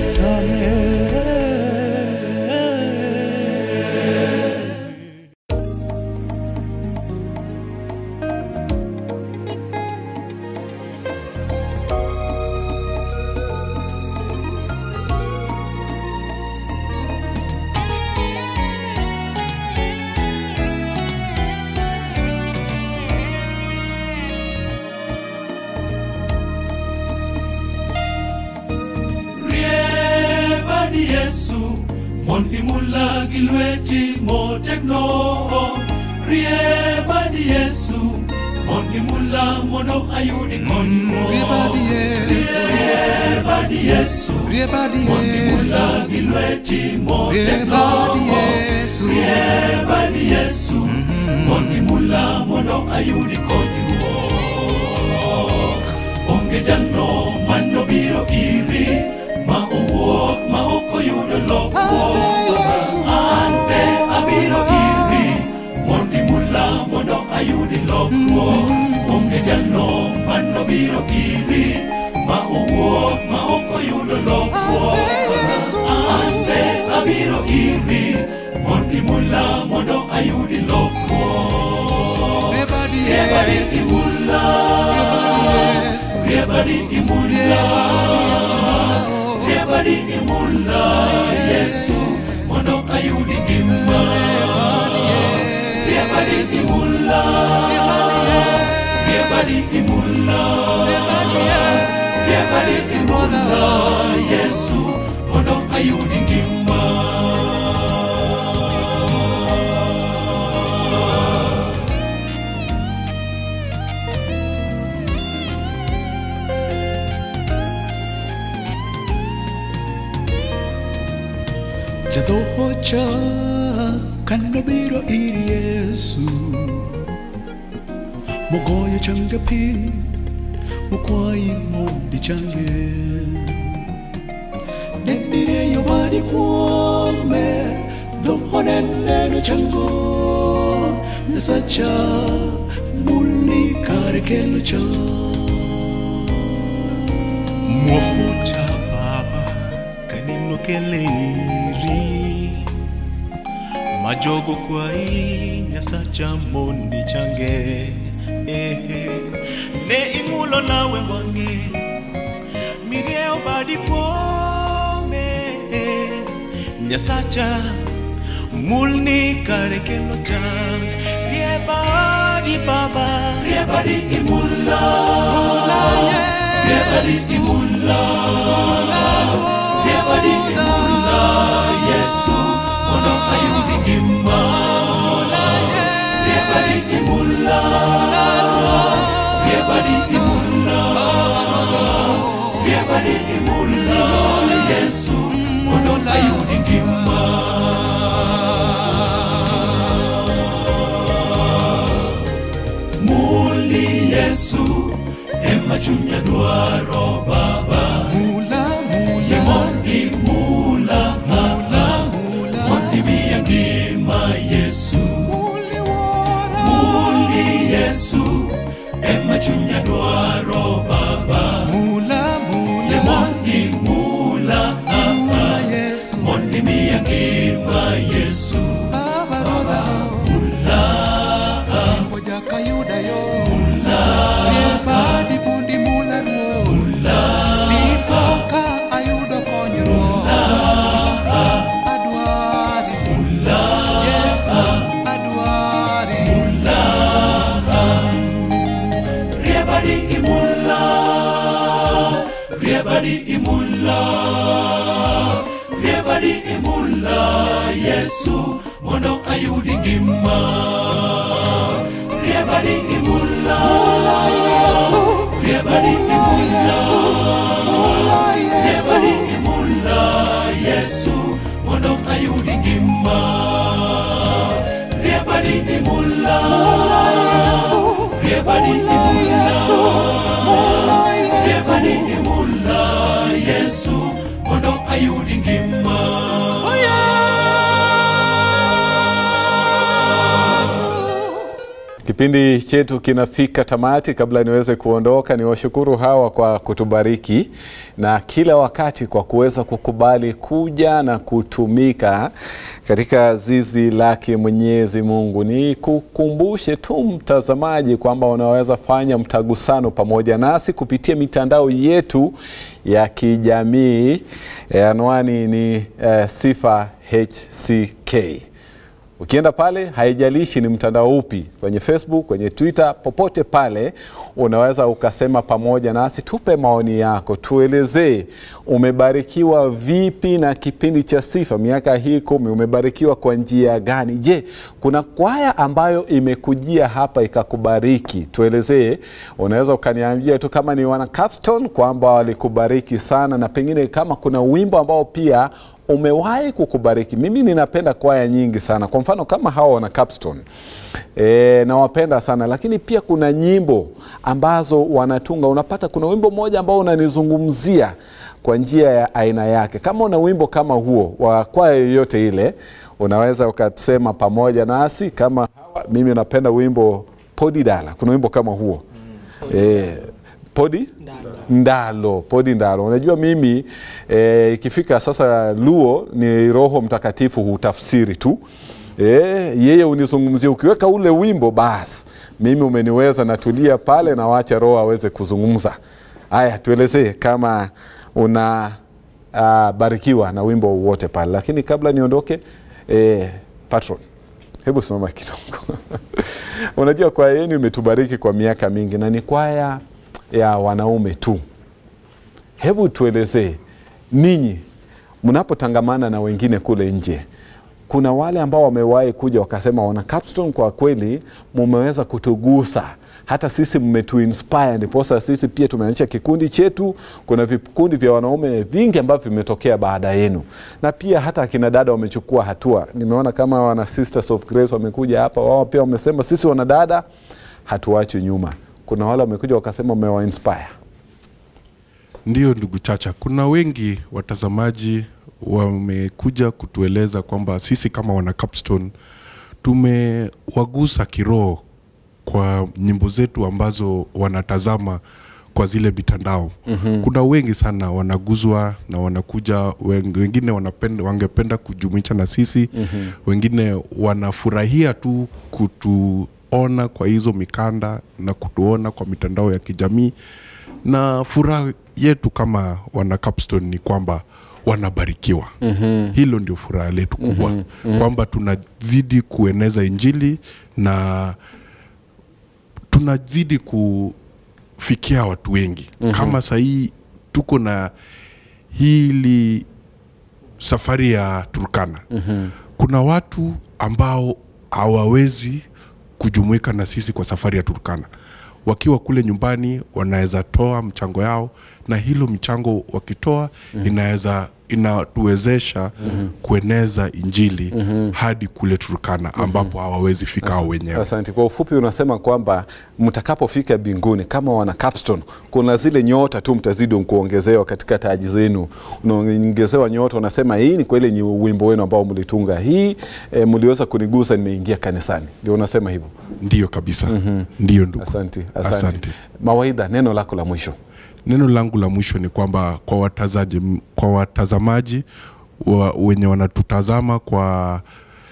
D: riebadi Yesu mondi mulagi lweti motegno riebadi Yesu mondi mula mondo ayudi konyruok
F: Riebadi Yesu.
D: riebadi Yesu
F: Riebadi
D: mondi
F: Yesu.
D: mulagi lweti motegno
F: Riebadi Yesu.
D: riebadi Yesu mondi mula mondo ayudi konyruok onge jano manobiro iri ma owuok ma ok oyudo lokruok an be abiro iri mondi mula mondo ayudi lokruok onge jano manobiro iri ma owuok ma ok oyudo lokruok an be abiro iri mondi mula mondo ayudi lokruok riebadi imula riebadi imula riebadi imula yesu mondo ayudi ngima riebadi imula riebadi imula riebadi imula yesu mondo ayudi ngima
O: jadhohocha kanobiro ir yesu mogoyo chang japiny mokwayi mondi change nendireyo badi kuome dhohone neno chango nyasacha mulni kare kelo cha
P: mwafuta baba kanino keleri majogo kwai nyasacha mondi change eh, ne imulo lawe wang'e mirieyo badi kuome nyasacha mulni kare kelo chang rie badi baba rie badi imulla rie badi imulla rie badi imulla yesu mondo ayudi ngima rie badi imulla rie badi imulla rie badi imulla yesu mondo ayudi ngima muli yesu ema chunya dwaro baba mula mula mondi mula mula mula mondi miya ngima yesu muli wara muli yesu ema chunya dwaro baba mula mula mondi mula mula yesu mondi miya ngima yesu baba baba mula
F: Ngoja kayuda yo Mula Rieba di pundi mula ruo Mula Nipo ka ayudo konyruok Mula Adwari Mula Yesu Adwari Mula
P: Riebadi imulla Riebadi imulla Riebadi imulla Yesu mondo ayudi ngima Riebadi imulla Yesu Riebadi imulla Riebadi imulla Yesu mondo ayudi ngima Riebadi imulla Yesu Riebadi imulla Riebadi imulla Yesu mondo ayudi ngima
B: Kipindi chetu kinafika tamati. Kabla niweze kuondoka, ni washukuru hawa kwa kutubariki na kila wakati kwa kuweza kukubali kuja na kutumika katika zizi lake Mwenyezi Mungu. Ni kukumbushe tu mtazamaji kwamba unaweza fanya mtagusano pamoja nasi kupitia mitandao yetu ya kijamii. E, anwani ni e, Sifa HCK. Ukienda pale, haijalishi ni mtandao upi, kwenye Facebook, kwenye Twitter, popote pale unaweza ukasema pamoja nasi, tupe maoni yako, tuelezee umebarikiwa vipi na kipindi cha Sifa miaka hii kumi. Umebarikiwa kwa njia gani? Je, kuna kwaya ambayo imekujia hapa ikakubariki? Tuelezee. Unaweza ukaniambia tu kama ni wana Capstone kwamba walikubariki sana, na pengine kama kuna wimbo ambao pia umewahi kukubariki. Mimi ninapenda kwaya nyingi sana, kwa mfano kama hawa wana Capstone e, nawapenda sana, lakini pia kuna nyimbo ambazo wanatunga. Unapata kuna wimbo mmoja ambao unanizungumzia kwa njia ya aina yake. Kama una wimbo kama huo wa kwaya yoyote ile, unaweza ukasema pamoja nasi. Kama hawa, mimi napenda wimbo Podi Dala, kuna wimbo kama huo e, Podi Ndalo, Podi Ndalo. Unajua mimi eh, ikifika sasa Luo ni Roho Mtakatifu hutafsiri tu e, yeye unizungumzia. Ukiweka ule wimbo basi mimi umeniweza, natulia pale na wacha Roho aweze kuzungumza. Haya, tuelezee kama una uh, barikiwa na wimbo wowote pale, lakini kabla niondoke eh, patron hebu simama kidogo unajua kwaya yenu imetubariki kwa miaka mingi na ni kwaya ya wanaume tu. Hebu tuelezee ninyi mnapotangamana na wengine kule nje, kuna wale ambao wamewahi kuja wakasema, wana Capstone, kwa kweli mumeweza kutugusa hata sisi mmetuinspire, ndiposa sisi pia tumeanzisha kikundi chetu. Kuna vikundi vya wanaume vingi ambavyo vimetokea baada yenu, na pia hata akina dada wamechukua hatua. Nimeona kama wana Sisters of Grace wamekuja hapa, wao pia wamesema sisi wanadada hatuachwi nyuma. Kuna wale wamekuja wakasema umewa inspire.
Q: Ndiyo ndugu Chacha, kuna wengi watazamaji wamekuja kutueleza kwamba sisi kama wana Capstone tumewagusa kiroho kwa nyimbo zetu ambazo wanatazama kwa zile mitandao.
B: Mhm.
Q: Kuna wengi sana wanaguzwa na wanakuja, wen- wengine wanapenda, wangependa kujumuisha na sisi
B: Mhm.
Q: wengine wanafurahia tu kutu kutuona kwa hizo mikanda na kutuona kwa mitandao ya kijamii na furaha yetu kama wana Capstone ni kwamba wanabarikiwa
B: Mhm.
Q: hilo ndio furaha letu kubwa
B: Mhm, mhm.
Q: kwamba tunazidi kueneza injili na tunazidi kufikia watu wengi
B: Mhm.
Q: kama sahii tuko na hili safari ya Turkana
B: Mhm.
Q: kuna watu ambao hawawezi kujumuika na sisi kwa safari ya Turkana. Wakiwa kule nyumbani wanaweza toa mchango yao, na hilo mchango wakitoa
B: Mhm.
Q: inaweza inatuwezesha
B: Mhm.
Q: kueneza injili
B: Mhm.
Q: hadi kule Turkana ambapo hawawezi fika hao wenyewe.
B: Asante. Kwa ufupi unasema kwamba mtakapofika mbinguni kama wana Capstone, kuna zile nyota tu mtazidi kuongezewa katika taji zenu, unaongezewa nyota, unasema hii ni kweli ni wimbo wenu ambao mlitunga, hii e, mliweza kunigusa, nimeingia kanisani. Ndio unasema hivyo?
Q: Ndiyo kabisa.
B: Mhm.
Q: Ndiyo ndugu.
B: Asante, asante.
Q: Asante.
B: Mawaidha, neno lako la mwisho.
Q: Neno langu la mwisho ni kwamba kwa watazaji, kwa watazamaji wa, wenye wanatutazama kwa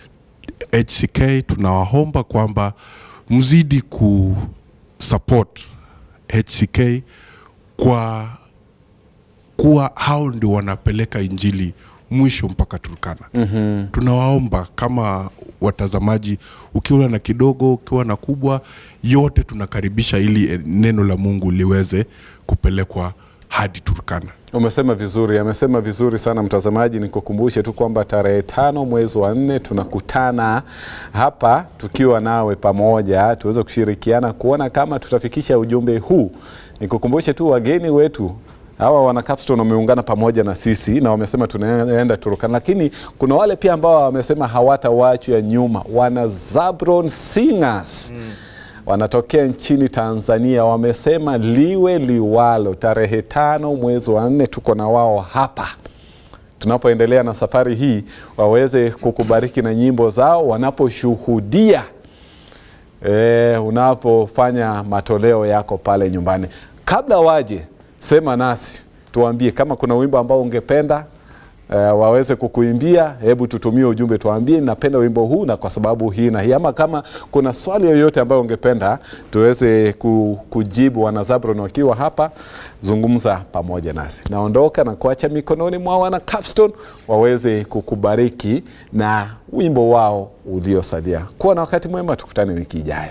Q: HCK tunawaomba kwamba mzidi ku support HCK kwa kuwa hao ndio wanapeleka injili mwisho mpaka Turkana.
B: Mhm.
Q: Tunawaomba kama watazamaji, ukiwa na kidogo, ukiwa na kubwa, yote tunakaribisha ili eh, neno la Mungu liweze kupelekwa hadi Turkana.
B: Umesema vizuri, amesema vizuri sana mtazamaji. Nikukumbushe tu kwamba tarehe tano mwezi wa nne tunakutana hapa tukiwa nawe pamoja, tuweze kushirikiana kuona kama tutafikisha ujumbe huu. Nikukumbushe tu wageni wetu hawa wana Capstone wameungana pamoja na sisi na wamesema tunaenda Turkana, lakini kuna wale pia ambao wamesema hawatawachwa nyuma, wana Zabron Singers wanatokea nchini Tanzania, wamesema liwe liwalo, tarehe tano mwezi wa nne tuko na wao hapa tunapoendelea na safari hii, waweze kukubariki na nyimbo zao wanaposhuhudia e, unapofanya matoleo yako pale nyumbani. Kabla waje, sema nasi, tuambie kama kuna wimbo ambao ungependa Uh, waweze kukuimbia, hebu tutumie ujumbe, tuambie napenda wimbo huu na kwa sababu hii na hii, ama kama kuna swali yoyote ambayo ungependa tuweze ku, kujibu. Wana Zabron wakiwa hapa, zungumza pamoja nasi. Naondoka na kuacha mikononi mwa wana Capstone waweze kukubariki na wimbo wao uliosalia. Kuwa na wakati mwema, tukutane wiki ijayo.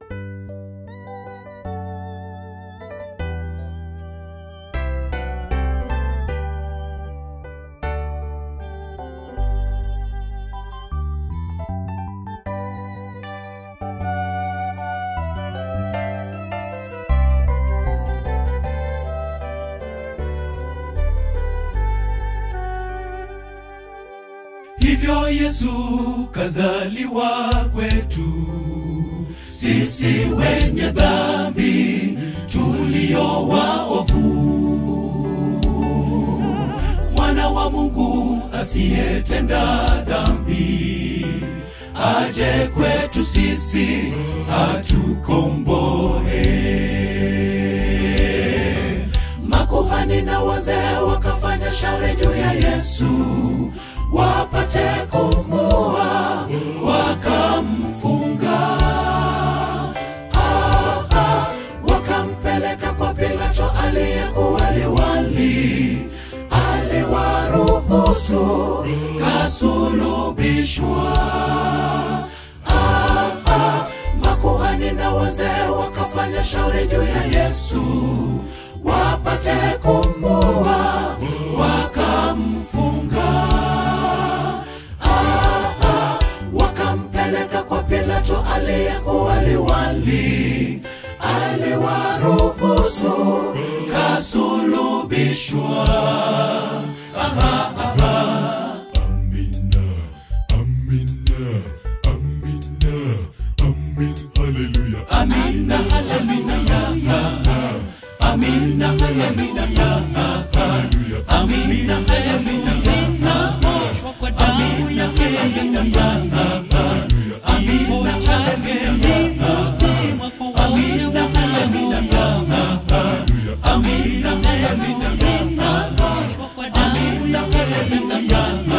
P: hivyo Yesu kazaliwa kwetu sisi wenye dhambi tulio waovu, mwana wa Mungu asiyetenda dhambi aje kwetu sisi atukomboe. Makuhani na wazee wakafanya shauri juu ya Yesu wapate kumua, wakamfunga. Ah, ah, wakampeleka kwa Pilato aliyekuwa liwali, aliwaruhusu kasulubishwa. Ah, ah, makuhani na wazee wakafanya shauri juu ya Yesu wapate kumua, wakamfunga. Ah, ah, wakampeleka kwa Pilato aliyekuwa liwali, aliwaruhusu kasulubishwa. Aha, aha. Amina, haleluya. Amina, haleluya. Amina, haleluya. Kwa damu ya haleluya. Amina, haleluya. Amina, haleluya. Amina, haleluya. Amina, haleluya.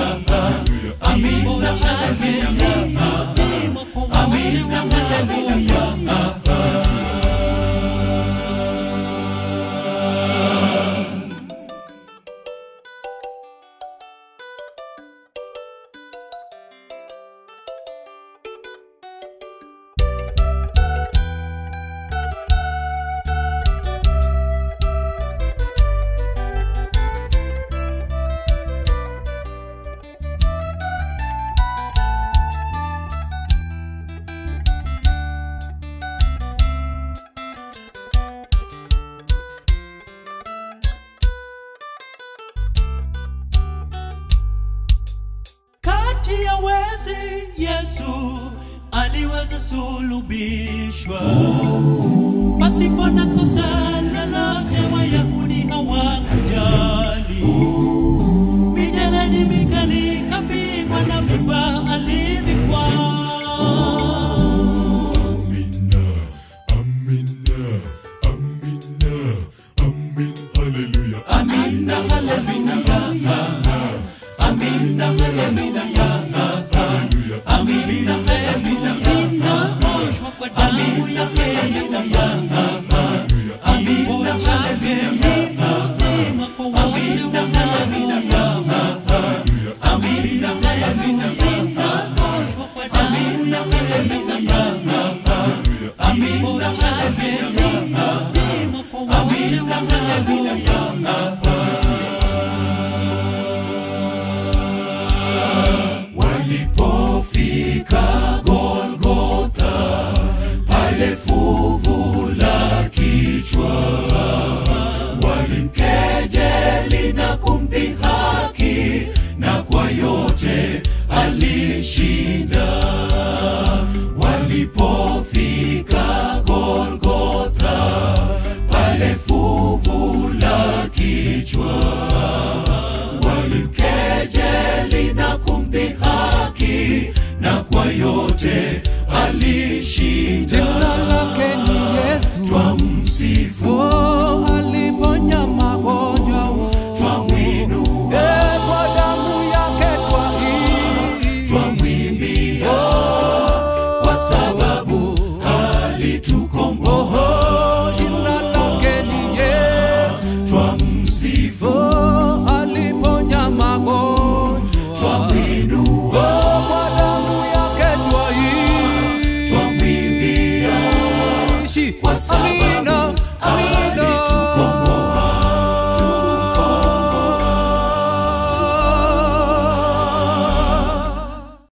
E: Yesu aliweza sulubishwa pasipo na kosa lolote, Wayahudi hawakujali. Mijeledi mikali kapigwa na miba alivikwa.
D: Hallelujah.
E: Amina, haleluya. Amina, haleluya. Amina zetu zinaoshwa kwa damu yake Yesu. Amina chake ni uzima kwa wote wanaoamini. Amina zetu zinaoshwa kwa damu yake Yesu. Amina chake ni uzima kwa wote wanaoamini.
D: Walipofika Golgotha, pale fuvu la kichwa, walimkejeli na kumdhihaki, na kwa yote alishinda. Walipofika Golgotha, pale fuvu la kichwa, walimkejeli na kumdhihaki, na kwa yote